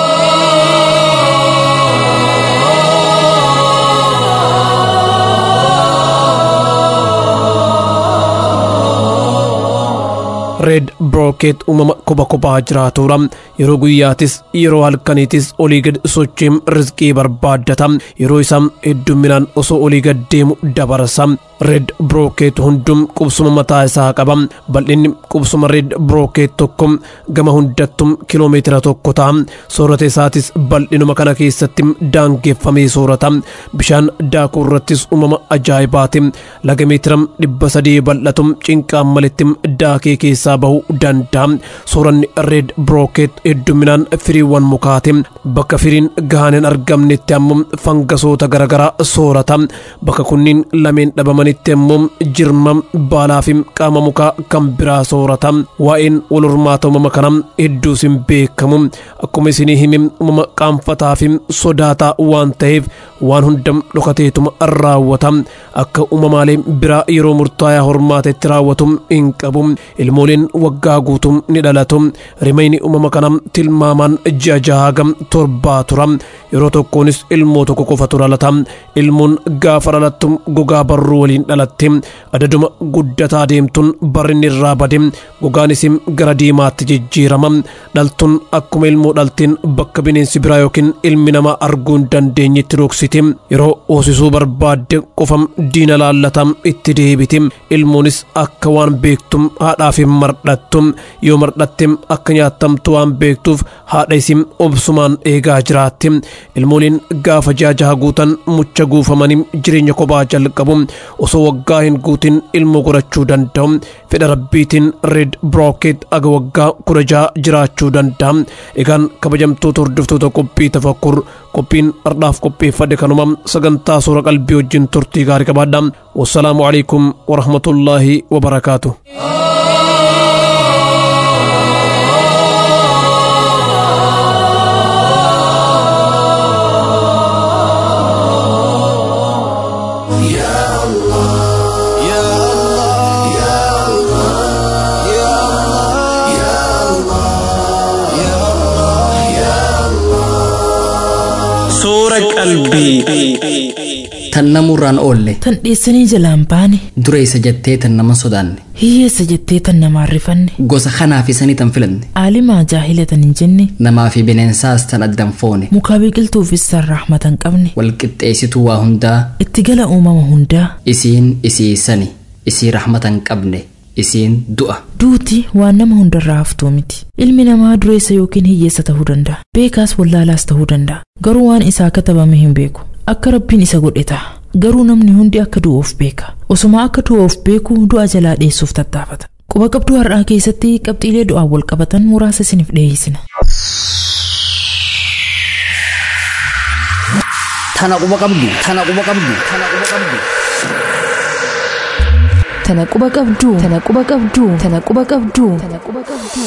reed brookeet uumama kophaa kophaa jiraatudha yeroo guyyaatis yeroo halkaniitis olii gad sochiin rizqii barbaaddata yeroo isaa hedduminaan osoo olii gad deemu dabarsa reed brookeet hundum qubsuma mataa isaa qaba bal'inni qubsuma reed brookeet tokko gama hundattum kiloomeetira tokko ta'a soorata isaatis bal'inuma kana keessatti daangeffamee soorata bishaan daakuu irrattis uumama ajaa'ibaati laga meetira dhibba sadii bal'atu cinqaan malitti daakee keessaa bahuu danda'a sooranni reed brookeet hedduminaan firiiwwan mukaati bakka firiin gahaan hin argamnetti ammoo fangasoota garaagaraa soorata bakka kunniin lameen dhabamanitti ammoo jirma baalaa fi qaama mukaa kan biraa soorata waa'een wal hormaata uumama kana hedduus hin beekamu akkuma isinii himi uumama qaanfataa fi sodaataa waan ta'eef waan hunda dhokateetuma raawwata akka uumamaalee biraa yeroo murtaa'aa hormaatetti raawwatu hin qabu ilmooleen waggaa guutuu ni dhalatu rimayni uumama kana tilmaamaan ji'a jahaa gam torbaa tura yeroo tokkoonis ilmoo tokko qofatu dhalata ilmoon gaafa dhalattu gogaa barruu waliin dhalatti adaduma guddataa deemtuun barrinni irraa bade gogaanis gara diimaatti jijjiirama dhaltuun akkuma ilmoo dhalteen bakka bineensi biraa yookiin ilmi namaa arguu hin dandeenyetti dhoksiti yeroo hoosisuu barbaadde qofam diina laallata itti deebiti ilmoonis akka waan beektum haadhaaf hin mardhattu yoo mardhatte akka nyaattamtu waan beektuuf haadha isin obsumaan eegaa jiraatti ilmooliin gaafa ji'a jaha guutan mucha guufamanii jireenya kophaa jalqabu osoo waggaa hin guutin ilmoo godhachuu danda'u fedha rabbiitiin reed brooket aga waggaa kudha jaha jiraachuu danda'a egaan kabajamtoota hordoftoota qophii tafakkur qophiin ardhaaf qopheeffadhe kanuma sagantaa suura qalbii wajjin turtii gaarii qabaadha wassalaamu alaikum warahmatullaahi wabarakaatu Suura qalbii. tan namurraan oolle Tan dheessanii jalaan baane dura isa jettee tan nama sodaanne hiyyeessa jettee tan namaan rifanne gosa kanaa fi sanii tan filanne aalimaa jaahila tan hin jenne namaa fi bineensaas tan addan foone mukaa biqiltuufis san rahmata hin qabne walqixxeessituu waa hundaa itti gala uumama hundaa isiin isii sani isii rahmata hin qabne isiin du'a duuti waan nama hundarraa haftuu miti ilmi namaa dureessa yookiin hiyyeessa ta'uu danda'a beekaas wallaalaas ta'uu danda'a garuu waan isaa katabame hin beeku akka rabbiin isa godhe ta'a garuu namni hundi akka du'uuf beeka osuma akka du'uuf beeku du'a jalaa dheessuuf tattaafata quba qabduu har'aa keessatti qabxiilee du'aan wal qabatan muraasa isiniif dhiyeessina tana quba qabdu tana quba qabdu tana quba qabdu tana quba qabduu tana quba qabduu tana quba qabduu tana quba qabduu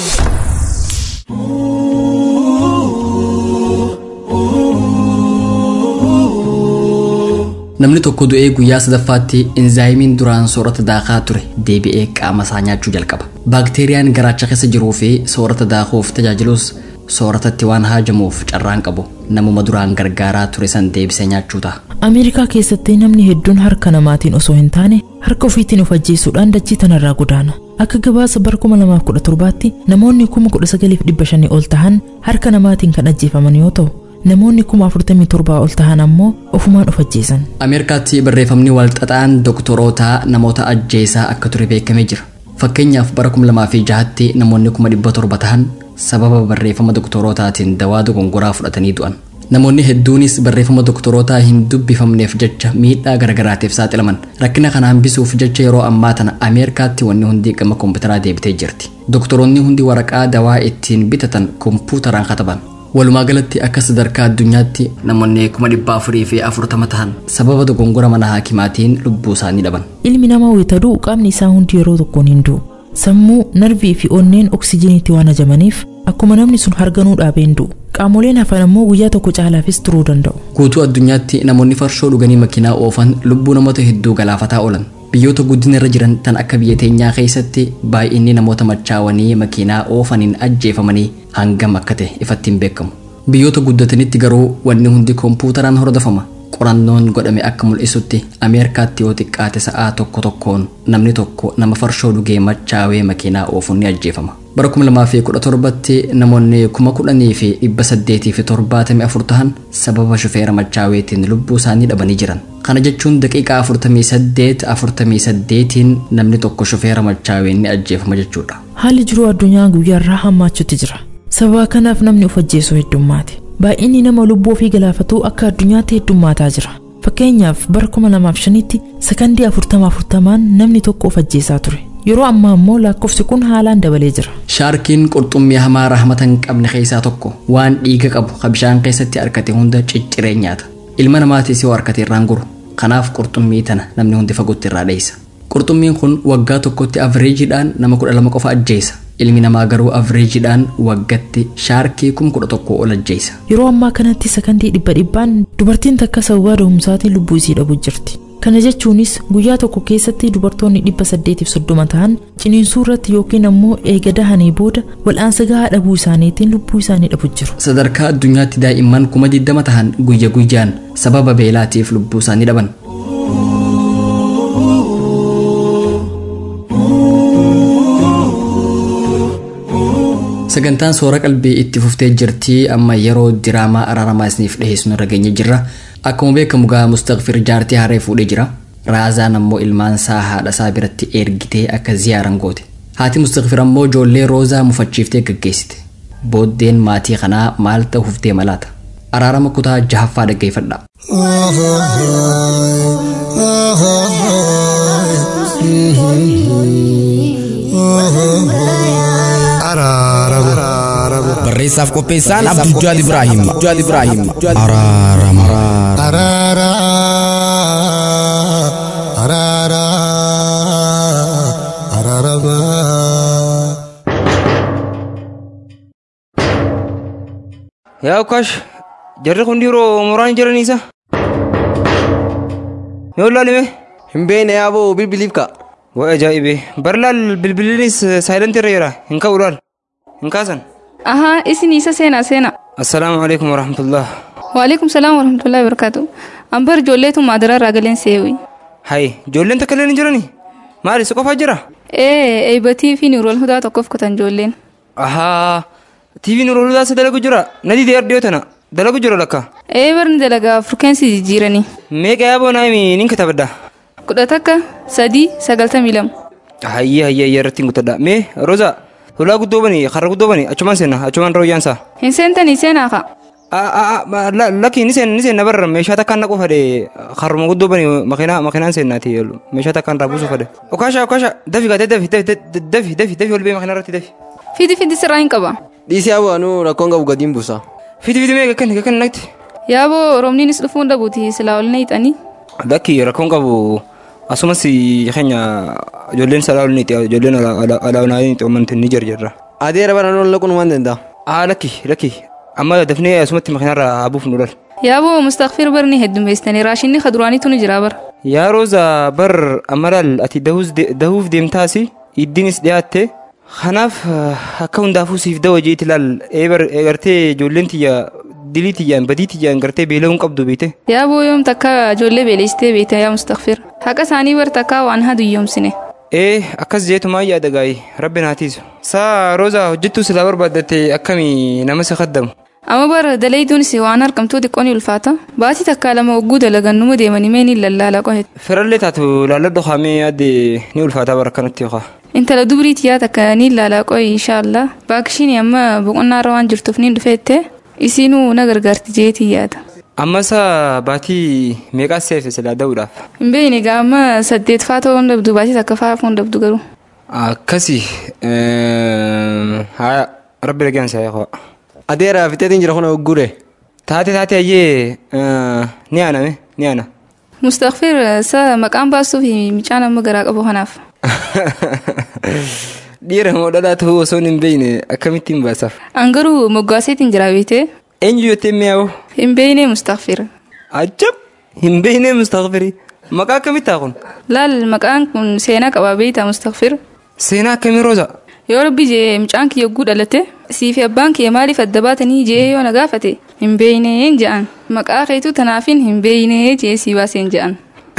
namni tokko du'ee guyyaa sadaffaatti inzaayimiin duraan soorata daakaa ture deebi'ee qaama isaa nyaachuu jalqaba baakteeriyaan garaacha keessa jiruu fi soorata daakuuf tajaajilus sooratatti waan haajamuuf carraan qabu namuma duraan gargaaraa ture san deebisee nyaachuu ta'a ameerikaa keessatti namni hedduun harka namaatiin osoo hin taane harka ofiitiin of ajjeesuudhaan dachii tanarraa godaana akka gabaasa bara 2017tti namoonni 19,500 ol tahan harka namaatiin kan ajjeefaman yoo ta'u namoonni 47,000 ol tahan ammoo ofumaan of ajjeesan ameerikaatti barreeffamni walxaxaan dooktorootaa namoota ajjeesaa akka ture beekamee jira fakkeenyaaf bara 2006tti namoonni 700 tahan sababa barreeffama doktorootaatiin dawaa dogongoraa fudhatanii du'an namoonni hedduunis barreeffama doktorootaa hin dubbifamneef jecha miidhaa garagaraatiif saaxilaman rakkina kana hambisuuf jecha yeroo ammaa tana ameerikaatti wanni hundi gama kompiitaraa deebitee jirti doktoroonni hundi waraqaa dawaa ittiin bitatan kompuutaraan kataban walumaa galatti akka sadarkaa addunyaatti namoonni kuma dhibba afurii fi afurtama tahan sababa dogongora mana haakimaatiin lubbuu isaanii dhaban ilmi namaa wayitaduu qaamni isaa hundi yeroo tokkoon hin du'u sammuu narvii fi onneen oksijiiniitti waan ajamaniif akkuma namni sun harganuu dhaabeen du'u qaamoleen hafan ammoo guyyaa tokko caalaafis turuu danda'u guutuu addunyaatti namoonni farshoo dhuganii makiinaa oofan lubbuu namoota hedduu galaafataa oolan biyyoota guddina irra jiran tan akka biyya teenyaa keessatti baay'inni namoota machaawanii makiinaa oofaniin ajjeefamanii hangam akka ta'e ifatti hin beekamu biyyoota guddatanitti garuu wanni hundi kompuutaraan hordofama qorannoon godhame akka mul'isutti ameerikaatti yoo xiqqaate sa'aa tokko tokkoon namni tokko nama farshoo dhugee machaawee makiinaa oofuun ni ajjeefama bara 2017tti namoonni 10,874 tahan sababa shufeera machaaweetiin lubbuu isaanii dhabanii jiran kana jechuun daqiiqaa 48 48tiin namni tokko shufeera machaaween ni ajjeefama jechuudha haalli jiruu addunyaa guyyaarraa hammaachuutti jira sababa kanaaf namni of ajjeessu heddummaate baay'inni nama lubbuu ofii galaafatuu akka addunyaatti heddummaataa jira fakkeenyaaf bara 2005tti sakandii 40 namni tokko of ajjeesaa ture yeroo ammaa ammoo lakkoofsi kun haalaan dabalee jira shaarkiin qurxummii hamaa rahmata hin qabne keessaa tokko waan dhiiga qabu ka bishaan keessatti argate hunda cicciree nyaata ilma namaatis yoo argate irraan guru kanaaf qurxummii tana namni hundi fagootti irraa dheessa qurxummiin kun waggaa tokkotti avreejiidhaan nama kudha lama qofa ajjeesa ilmi namaa garuu avreejiidhaan waggatti shaarkii kum kudha tokko ol ajjeesa yeroo ammaa kanatti sakandii dhibba dhibbaan dubartiin takka sababaa da'umsaatiin lubbuu isii dhabuu jirti kana jechuunis guyyaa tokko keessatti dubartoonni dhibba saddeetiif soddoma ta'an ciniinsuu irratti yookiin ammoo eega dahanii booda wal'aansa gahaa dhabuu isaaniitiin lubbuu isaanii dhabu jiru. sadarkaa addunyaatti daa'imman kuma digdama tahan guyya guyyaan sababa beelaatiif lubbuu isaanii dhaban sagantaan soora qalbii itti fuftee jirtii amma yeroo diraamaa araaramaa isiniif dhiheessinu irra geenye jirra akkuma beekamu gaa mustaqfir jaartii haree fuudhee jira raazaan ammoo ilmaan isaa haadha isaa biratti ergitee akka ziyaaran goote haati mustaqfir ammoo ijoollee roozaa mufachiiftee gaggeessite booddeen maatii kanaa maal ta'uuf deema laata araarama kutaa jahaffaa dhaggeeffadha barreessaaf qopheessaan abdujjaad ibraahim abdujjaad ibraahim araarama araara araara araarama yaa ukkaash jarri kun dhiiroo muraan jiraniisa yoo laalime hin beekne yaaboo bilbiliif ka waa ajaa'ibe bar laal bilbiliinis saayilantii irra jira hin ka'u laal hin kaasan Ahaa, isin isa seenaa seenaa. assalaamu alaikum warahmatullah Waalaikum salaam warahmatullahi wabarakatuh. Ambar ijoolleetu maadara irraa galeen seewi. hay ijoolleen takka illee hin jirani maali si qofaa jira Ee, eebatii fi niirool hudaa tokkoof kutan ijoolleen. ahaa tiiviin uruludaa isa dalagu jira nadii deer dhiyoo tana dalagu jira lakka Ee, barni dalagaa furkeensi jijjiiranii. meeqa yaaboo naami nin katabadda Kudha takka, sadii, sagaltamii lama. hayye hayye hayye irratti hin gutadha mee roza hulaa guddoo bani karra guddoo bani achumaan seenna achumaan rooyyaansa Hin seentanii seenaa ka'a. lakki ni seenna ni seenna barra meeshaa takkaan naquu fade karruma guddoo bani makiinaa makiinaan seennaati meeshaa takkaan raabuu fade okaasha okaasha dafi gaatee dafi dafi dafi dafi dafi ol bee makiinaa irratti dafi Fidi fidi sirraa hin qaba. dhiisii yaaboo anuu rakkoon qabu gadiin buusa fidi fidi mee gakkan gakkan naqti Yaaboo roobniinis dhufuun dhabuuti silaa ol na hiixanii. lakki rakkoon qabu asumas keenya ijoolleen salaa ol niiti ijoolleen alaawunaa niiti oomanti ni jarjarra adeera bara noon laquun waan danda'a aa lakki lakki amma dafnee asumatti makiinarra habuuf nu dhal Yaaboo mustaqfir barni heddummeessitanii raashinni kaduraaniitu ni jira bara. yaa rooza bar amalaal ati dahuuf deemtaasi iddiinis dhiyaatte kanaaf akka hundaafuu siif dawa jeeti laal eegartee ijoolleen tiyya dilii tiyyaan badii tiyyaan gartee beela'uun qabdu beete Yaaboo yoom takka ijoollee beeleessitee beekte yaa mustaqfir. Haqa isaanii bar takka waan haa duyyoomsine. ee akkas jeetumaa yaada gaa'ii rabbi naatiisu saa rooza hojjettuu silaa barbaaddatte akkamii nama si kaddamu Amma bara dalayduunis waan argamtuu xiqqoo ni ulfaata. Baatii takka lama ogguu dalagan numa deemanii mee ni lallaala qohet. firallee taatu laalladho haamee yaadde ni ulfaataa bara kanatti yokaa Intala dubrii tiyyaa takka ni laala qoyi inshaallah. Baakishiin amma boqonnaa irra waan jirtuuf ni dhufeette. Isiinuu na gargaarti jeetii yaada. Ammas baatii meeqaa seefe silaa da'uudhaaf? Hin beekne egaa amma saddeet faa ta'uu hin dabdu baatii takka faa hafuu hin dabdu garuu. Akkasi haa rabbi dhagaan saa eegaa. Adeera fixeetiin jira kun gure. Taate taate ayyee ni aaname ni aana. Mustaqfir sa maqaan baastuu fi micaan amma garaa qabu kanaaf. Dhiira moo dhalaa ta'uu osoo hin beekne akkamittiin baasaaf? An garuu moggaaseetiin jira beekte. Eenyu jettee mi'aawu? Hin beekne Mustaqfir. Ajab! Hin beekne Mustaqfiri. Maqaa akkamittaa kun? Laal maqaan kun seenaa qabaa beektaa Mustaqfir. Seenaa akkamii rooza? Yoo rabbi jee mucaan kiyya yogguu dhalate siifi abbaan kiyya maaliif adda baatanii jee yoo na gaafate hin beeyneen je'an maqaa keetu tanaafin hin beeynee jee sii baaseen je'an.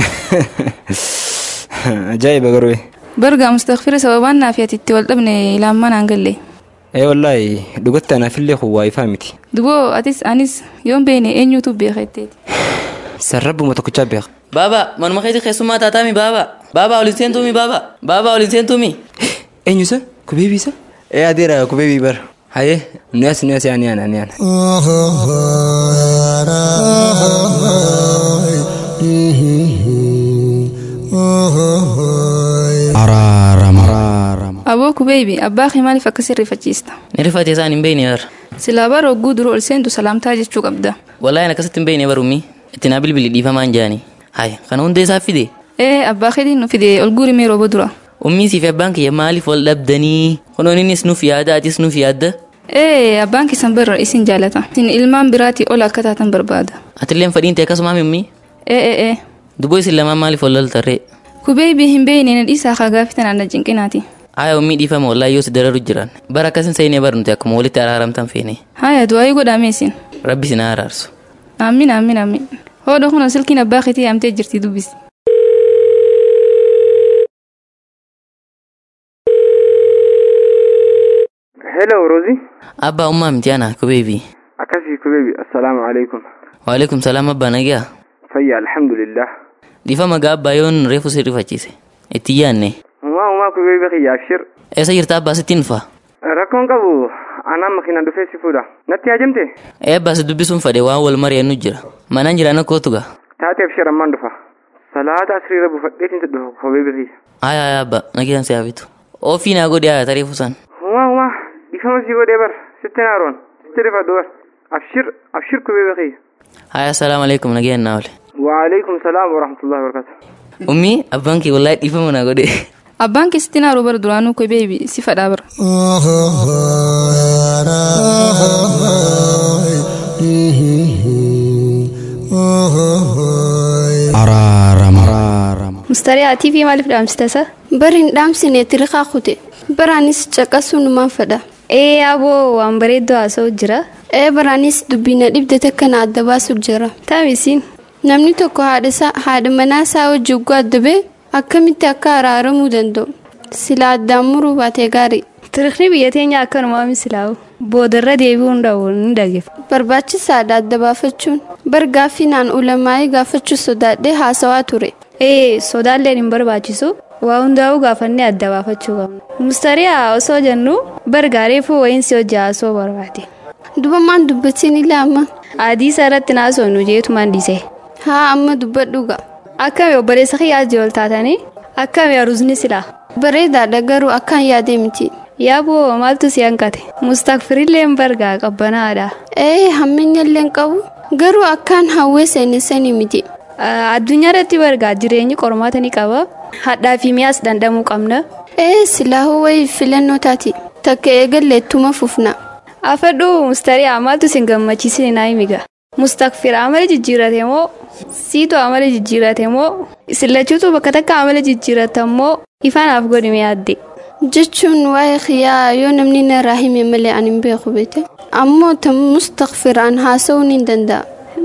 Ajaa'iba garuu. Bargaa Mustaqfira sababaan naaf itti wal dhabne ilaammaa naan galle. Ee wallaahi dhugatti anaafillee kun waa ifaa miti. Duboo atis anis yoon beekne eenyuutu beekeetteeti. Sarrabbuma tokkichaa beeka. Baaba, manuma keetii keessummaa taataami baaba. Baaba olin seentuumi baaba. Baaba olin seentuumi. Eenyu isa? Kubeebii isa? Ee adeera kubeebii bara. Hayee, nu as nu as yaani yaana ni yaana. Araarama. Aboo kubeebi abbaa kee maaliif akkasii rifachiista? Ni rifate isaan hin beekne bar. Silaa bara hogguu dura ol seentu salaamtaa jechuu qabda. Wallaahi akkasitti hin beekne barummi. Itti naa bilbili dhiifamaan jaani. Hayi, kana hundee isaa fide. Ee abbaa keetiin nu fide ol guurimee rooba dura. Ummii fi abbaan kiyya maaliif wal dhabdanii? Kunoon innis nuuf yaada atis nuuf yaadda. Ee abbaan keessan barra isin jaalata. Isin ilmaan biraatii ol akka taatan barbaada. Atilleen fadhiin ta'e akkasuma mimmi? Ee ee ee. Duboo isin lamaan maaliif wal loltarree? Kubeebii hin beekne na dhiisaa kaa gaafitan anna cinqinaati. Haaya ummii dhiifama wallaahi yoo si dararu jiran. Bara akkasin seenee barnuti akkuma walitti araaramtan feene. Haaya du'aayii godhaame isin. Rabbi si na araarsu. Aamin aamin aamin. Hoodha kun silkiin abbaa keetii yaamtee jirti dubbisi. Hello Rozi. Abbaa ummaa miti ana kubeebii. Akkasii kubeebii assalaamu alaikum. Waalaikum salaam abbaa nagaa. Fayyaa alhamdulillah. Dhiifama gaa abbaa yoon reefu si rifachiise. Itti yaanne. Uumaa uumaa kubeebii kiyya abshir. Eessa jirta abbaa sittiin dhufa? Rakkoon qabu anaan makiinaan dhufee si fuudha. Natti haajamte? Ee abbaa si dubbisuun fadhe waan wal mari'annu jira. Manaan jiraan akkootu gaa. Taate abshir ammaan dhufa. Salaata asriira buufadheetiin si dhufa kubeebii kiyya. Haaya haaya abbaa nagaan si haafitu. Ofii naa godhe haa tareefu san. Uumaa uumaa dhiifama si godhee bar sitti naaroon sitti rifadhu bar abshir abshir kubeebii kiyya. Haaya salaamu alaikum nagaan naa ole. Waalaikum salaam wa rahmatullahi wa barakatuh. Ummii abbaan kee wallaahi dhiifama naa godhe. Abbaan keessatti naaroo bara duraanuu kubeebii si fadhaa bara. Araarama. Mustariyaa fi maaliif dhaamsita isa? Bari hin dhaamsine tiriqaa kute. Baraanis caqasuu numaan fedha. Ee aboo waan bareedduu haasa'u jira. Ee baraanis dubbina dhibde takka na adda baasuuf jira. Taamisiin. Namni tokko haadha manaa isaa hojii ugguu adda ba'e akkamitti akka araaramuu danda'u? Sila addaan muruu baatee gaarii. Tiriqni biyya teenya akkanumaa misilaawu. Boodarra deebi'uu hunda'u ni dhageef. Barbaachisaadha adda baafachuun. Bargaaffii naan ulamaa'ee gaafachuu sodaadhee haasawaa ture. Ee sodaalleen hin barbaachisu. Waa hundaa'uu gaafannee adda baafachuu qabna. Mustariyaa osoo jennu bargaareefuu wayiinsi hojii haasoo barbaade. Dubamaan dubbatiin ilaama. Adii isaa irratti naasoo nu jeetumaan dhiise. Haa amma dubbadhuuga. Akkami obboleessa kiyyaa ol taatanii akkami aruusni silaa. Bareedaadha garuu akkaan yaadee miti. Yaaboo maaltu si hanqate? Mustaqfirilleen bargaa qabbanaadha. Ee hammeenyalleen qabu garuu akkaan hawwee seenessanii miti. Addunyaa irratti bargaa jireenyi qormaata ni qaba. Hadhaa fi mi'aas dandamuu qabna. Ee silaahuu wayii filannoo taati. Takka eegalleettuma fufna. Afadhuu mustariyaa maaltu si gammachiisine naa himiga. Mustaqfir amala jijjiirate moo siitu amala jijjiirate moo sillachuutu bakka takka amala jijjiirata moo ifaanaaf godhime yaadde. Jechuun waa'ee kiyyaa yoo namni narraa hime malee ani hin beeku beekte. Ammoo tan mustaqfir an haasa'uu ni danda'a.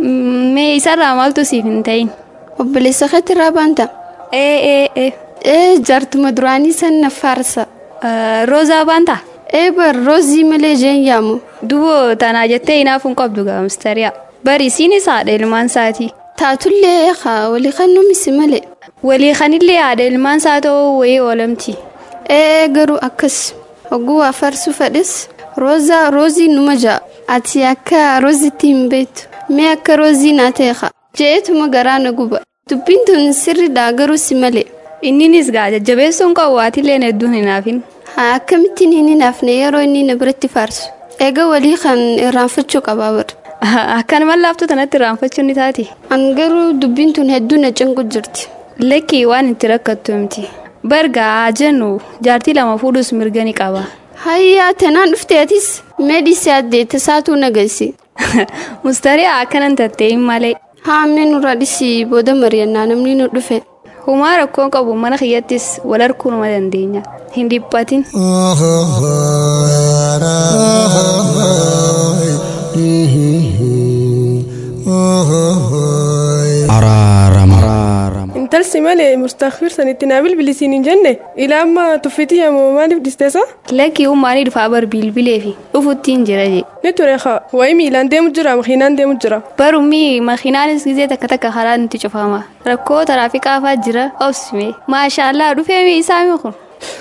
Mee isarraa maaltu siif hin ta'in? Obboleessa keetti irraa baanta. Ee ee ee. Ee jaartuma duraanii san na faarsa. Roozaa baanta? Ee bar roozii malee jeen yaamu. Duboo tanaa jettee hinaaf hin qabdu gaa mistariyaa. Bari isiinis haadha ilmaan isaati. Taatullee haa walii kan numisi malee. Walii kanillee haadha ilmaan isaa ta'uu wayii oolamti. Ee garuu akkas hogguu waa farsuu fedhes roozaa roozii numa ja'a ati akka roozitti hin beektu mee akka roozii naa ta'e je'eetuma garaa na guba dubbiin tun sirriidha garuu si malee. Inninis gaa jajjabeessuun qabu waatileen hedduun hin haafin. Haa akkamittiin hin hinaafne yeroo inni na biratti faarsu. Egaa walii kan irraanfachuu qabaa bara. Akkanuma laaftuu tanatti irraanfachuu ni taati. An garuu dubbiin tun hedduu na cinqu jirti. Lakkii waan itti rakkattu miti. Bargaa jennu jaartii lama fuudhus mirga ni qaba. Hayyaa tanaan dhufteetis meedisii addeetta saatuu nageessi. Mustarii akkanan tattee malee. Haa mee nurraa dhisi booda mari'annaa namni nu dhufe. Humaa rakkoon qabu mana kiyyattis wal arguu numa dandeenya. Hin dhiphatin. intalsi malee mustakfir sanitti naa bilbilisiin hin jenne ilaa amma tuffitii yamoo maaliif dhisteessa? Lakkii uummaanii dhufaa bar bilbileefi dhufuttiin jira jee. Ni ture haa wayi miilaan deemu jira makiinaan deemu jira. Barumii makiinaanis gizee takka takka karaa nuti cufama rakkoo taraafikaa faa jira obsime maashaallah dhufeemi isaami kun.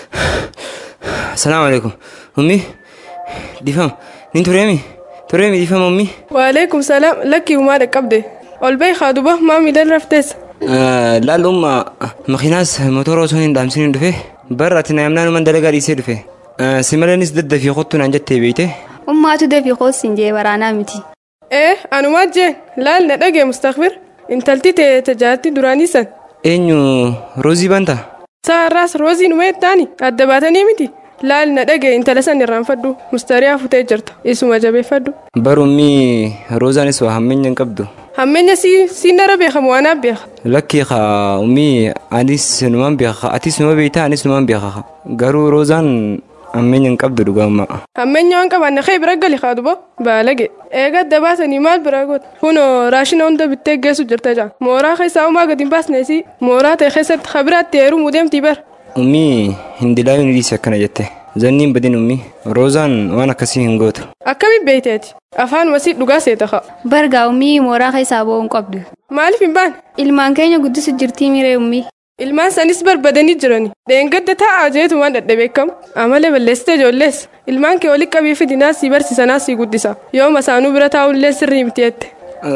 Salaamu alaikum. Ummi difam nin tureemi tureemi difam ummi. Waalaikum salaam lakkii uumaa dhaqqabde ol bahi haa duba maa miilaan rafteessa. laalumma makiinaas motora osoo hin dhaamsiniin dhufe barra ati naamnaanuman dalagaa dhiisee dhufe si maleenis daddafii kottu naan jettee beeyte. Ummaatu dafii koosiin jee waraanaa miti. Ee anumaa jeen laal na dhagee mustakbir intalti tee tajaajilti duraanii san. Eenyu roozii banta. Saarraas roozii numee taani adda baatanii miti. Laal na dhagee intala san irraanfadhu mustariyaa futee jirta isuma jabeeffadhu. Barummi roozaanis waa hammeenya hin qabdu. Hammeenya si si nara beekamu waanaaf beeka. Lakkii haa ummi anis numan beeka atis numa beektaa anis numan beeka garuu roozaan hammeenya hin qabdu dhugaama. Hammeenya waan qabaanne kee bira gali haa duba baalage. Eega adda baasanii maal bira goota. Kunoo raashina hunda bittee geessu jirta jaa. Mooraa keessaa uumaa gadi hin baasneesi mooraa ta'e keessatti habiraatti heerumuu deemtii bara. Ummi hindilaayuu ni dhiise akkana jette. Zanniin badin ummi roozaan waan akkasii hin gootu. Akkamiin beekteeti? Afaan wasii dhugaa seeta haa. Bargaa ummii mooraa keessaa ba'uu hin qabdu. Maaliif hin baane? Ilmaan keenya guddisu jirtii miree ummii. Ilmaan sanis barbadanii jirani. Dheengadda taa'aa jeetu waan dadhabeekamu. Amalee balleessite ijoollees. Ilmaan kee walitti qabii fidinaa si barsiisanaa si guddisa. Yoo masaanuu bira taa'ullee sirrii miti jette.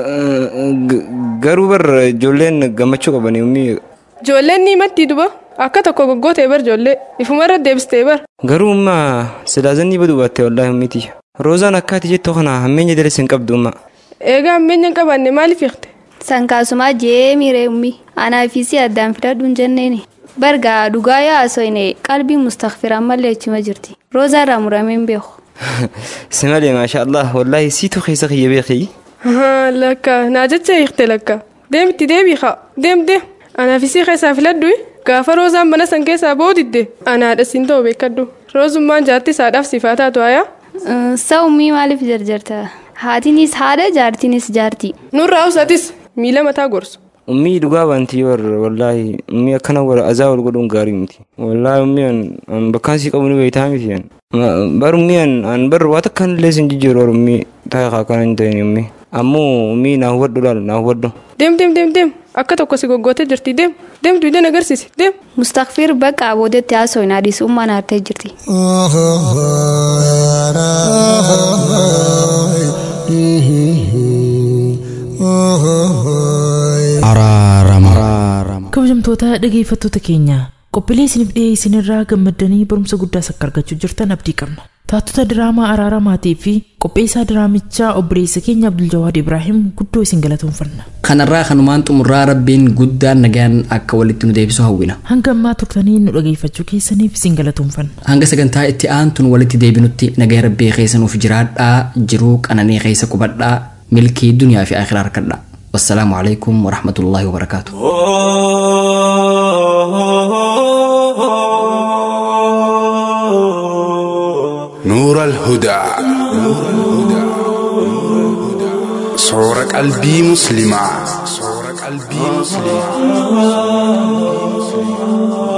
Garuu bar ijoolleen gammachuu qabani ummii. Ijoolleen ni matti duba. Akka tokko goggootee bar ijoollee. Ifumarra deebistee bar. Garuu ummaa silaa zannii baduu baatte wallaahi ummiti. Roozaan akkaati jettoo kana hammeenya dalese hin qabdu ummaa. Eegaa hammeenya hin qabaanne maaliif hiikte? Sankaasumaa jee miree ummii. Anaafisii addaan fidadhu hin jenneeni. Bargaa dhugaa yaasooyne qalbii mustakfiraan malee achuma jirti. Roozaa irraa muramee hin beeku. Si malee maasha Allah wallaahi siitu keessa kiyya beekii. Lakka naa jecha hiikte lakka. Deemti deebii haa deem deem. Anaafisii keessaa filadhu gaafa roozaan mana san keessaa boodidde anaadha siin ta'u beekadhu. Roozummaan jaarti isaadhaaf sifaa taatu hayaa. Sa'ummii maaliif jarjarta? Haatiinis haadha jaartiinis jaarti. Nurraa usatis miila mataa gorsu. Ummii dhugaa bantii war wallaahi ummii akkana war azaa wal godhuun gaarii miti. Wallaahi ummii an bakkaan sii qabu ni beektaa miti an. Bar ummii an an bar waa takka illee sin jijjiiru war ummii taa'e akkana hin ta'in ummii. Ammoo ummii naa hubadhu laal naa hubadhu. Deem deem deem deem akka tokko si goggootee jirti deem deem duudeen agarsiisi deem. Mustakfir bakka boodetti haasoo hin adiisu ummaan haartee jirti. kabajamtoota dhageeffattoota keenya qophiilee isiniif dhiyeessinirraa gammaddanii barumsa guddaas akka argachuu jirtan abdii qabna taatota diraamaa araaramaatii fi qopheessaa diraamichaa obboleessa keenya abduljawaad ibraahim guddoo isin galatoonfanna kanarraa kanumaan xumurraa rabbiin guddaan nagaan akka walitti nu deebisu hawwina hanga ammaa turtanii nu dhageeffachuu keessaniif isin galatoonfanna hanga sagantaa itti aantuun walitti deebinutti nagaa rabbii keessanuuf jiraadhaa jiruu qananii keessa qubadhaa milkii duniyaa fi akhiraa harkadhaa والسلام عليكم ورحمة الله وبركاته نور الهدى صور قلبي مسلمة صور قلبي مسلمة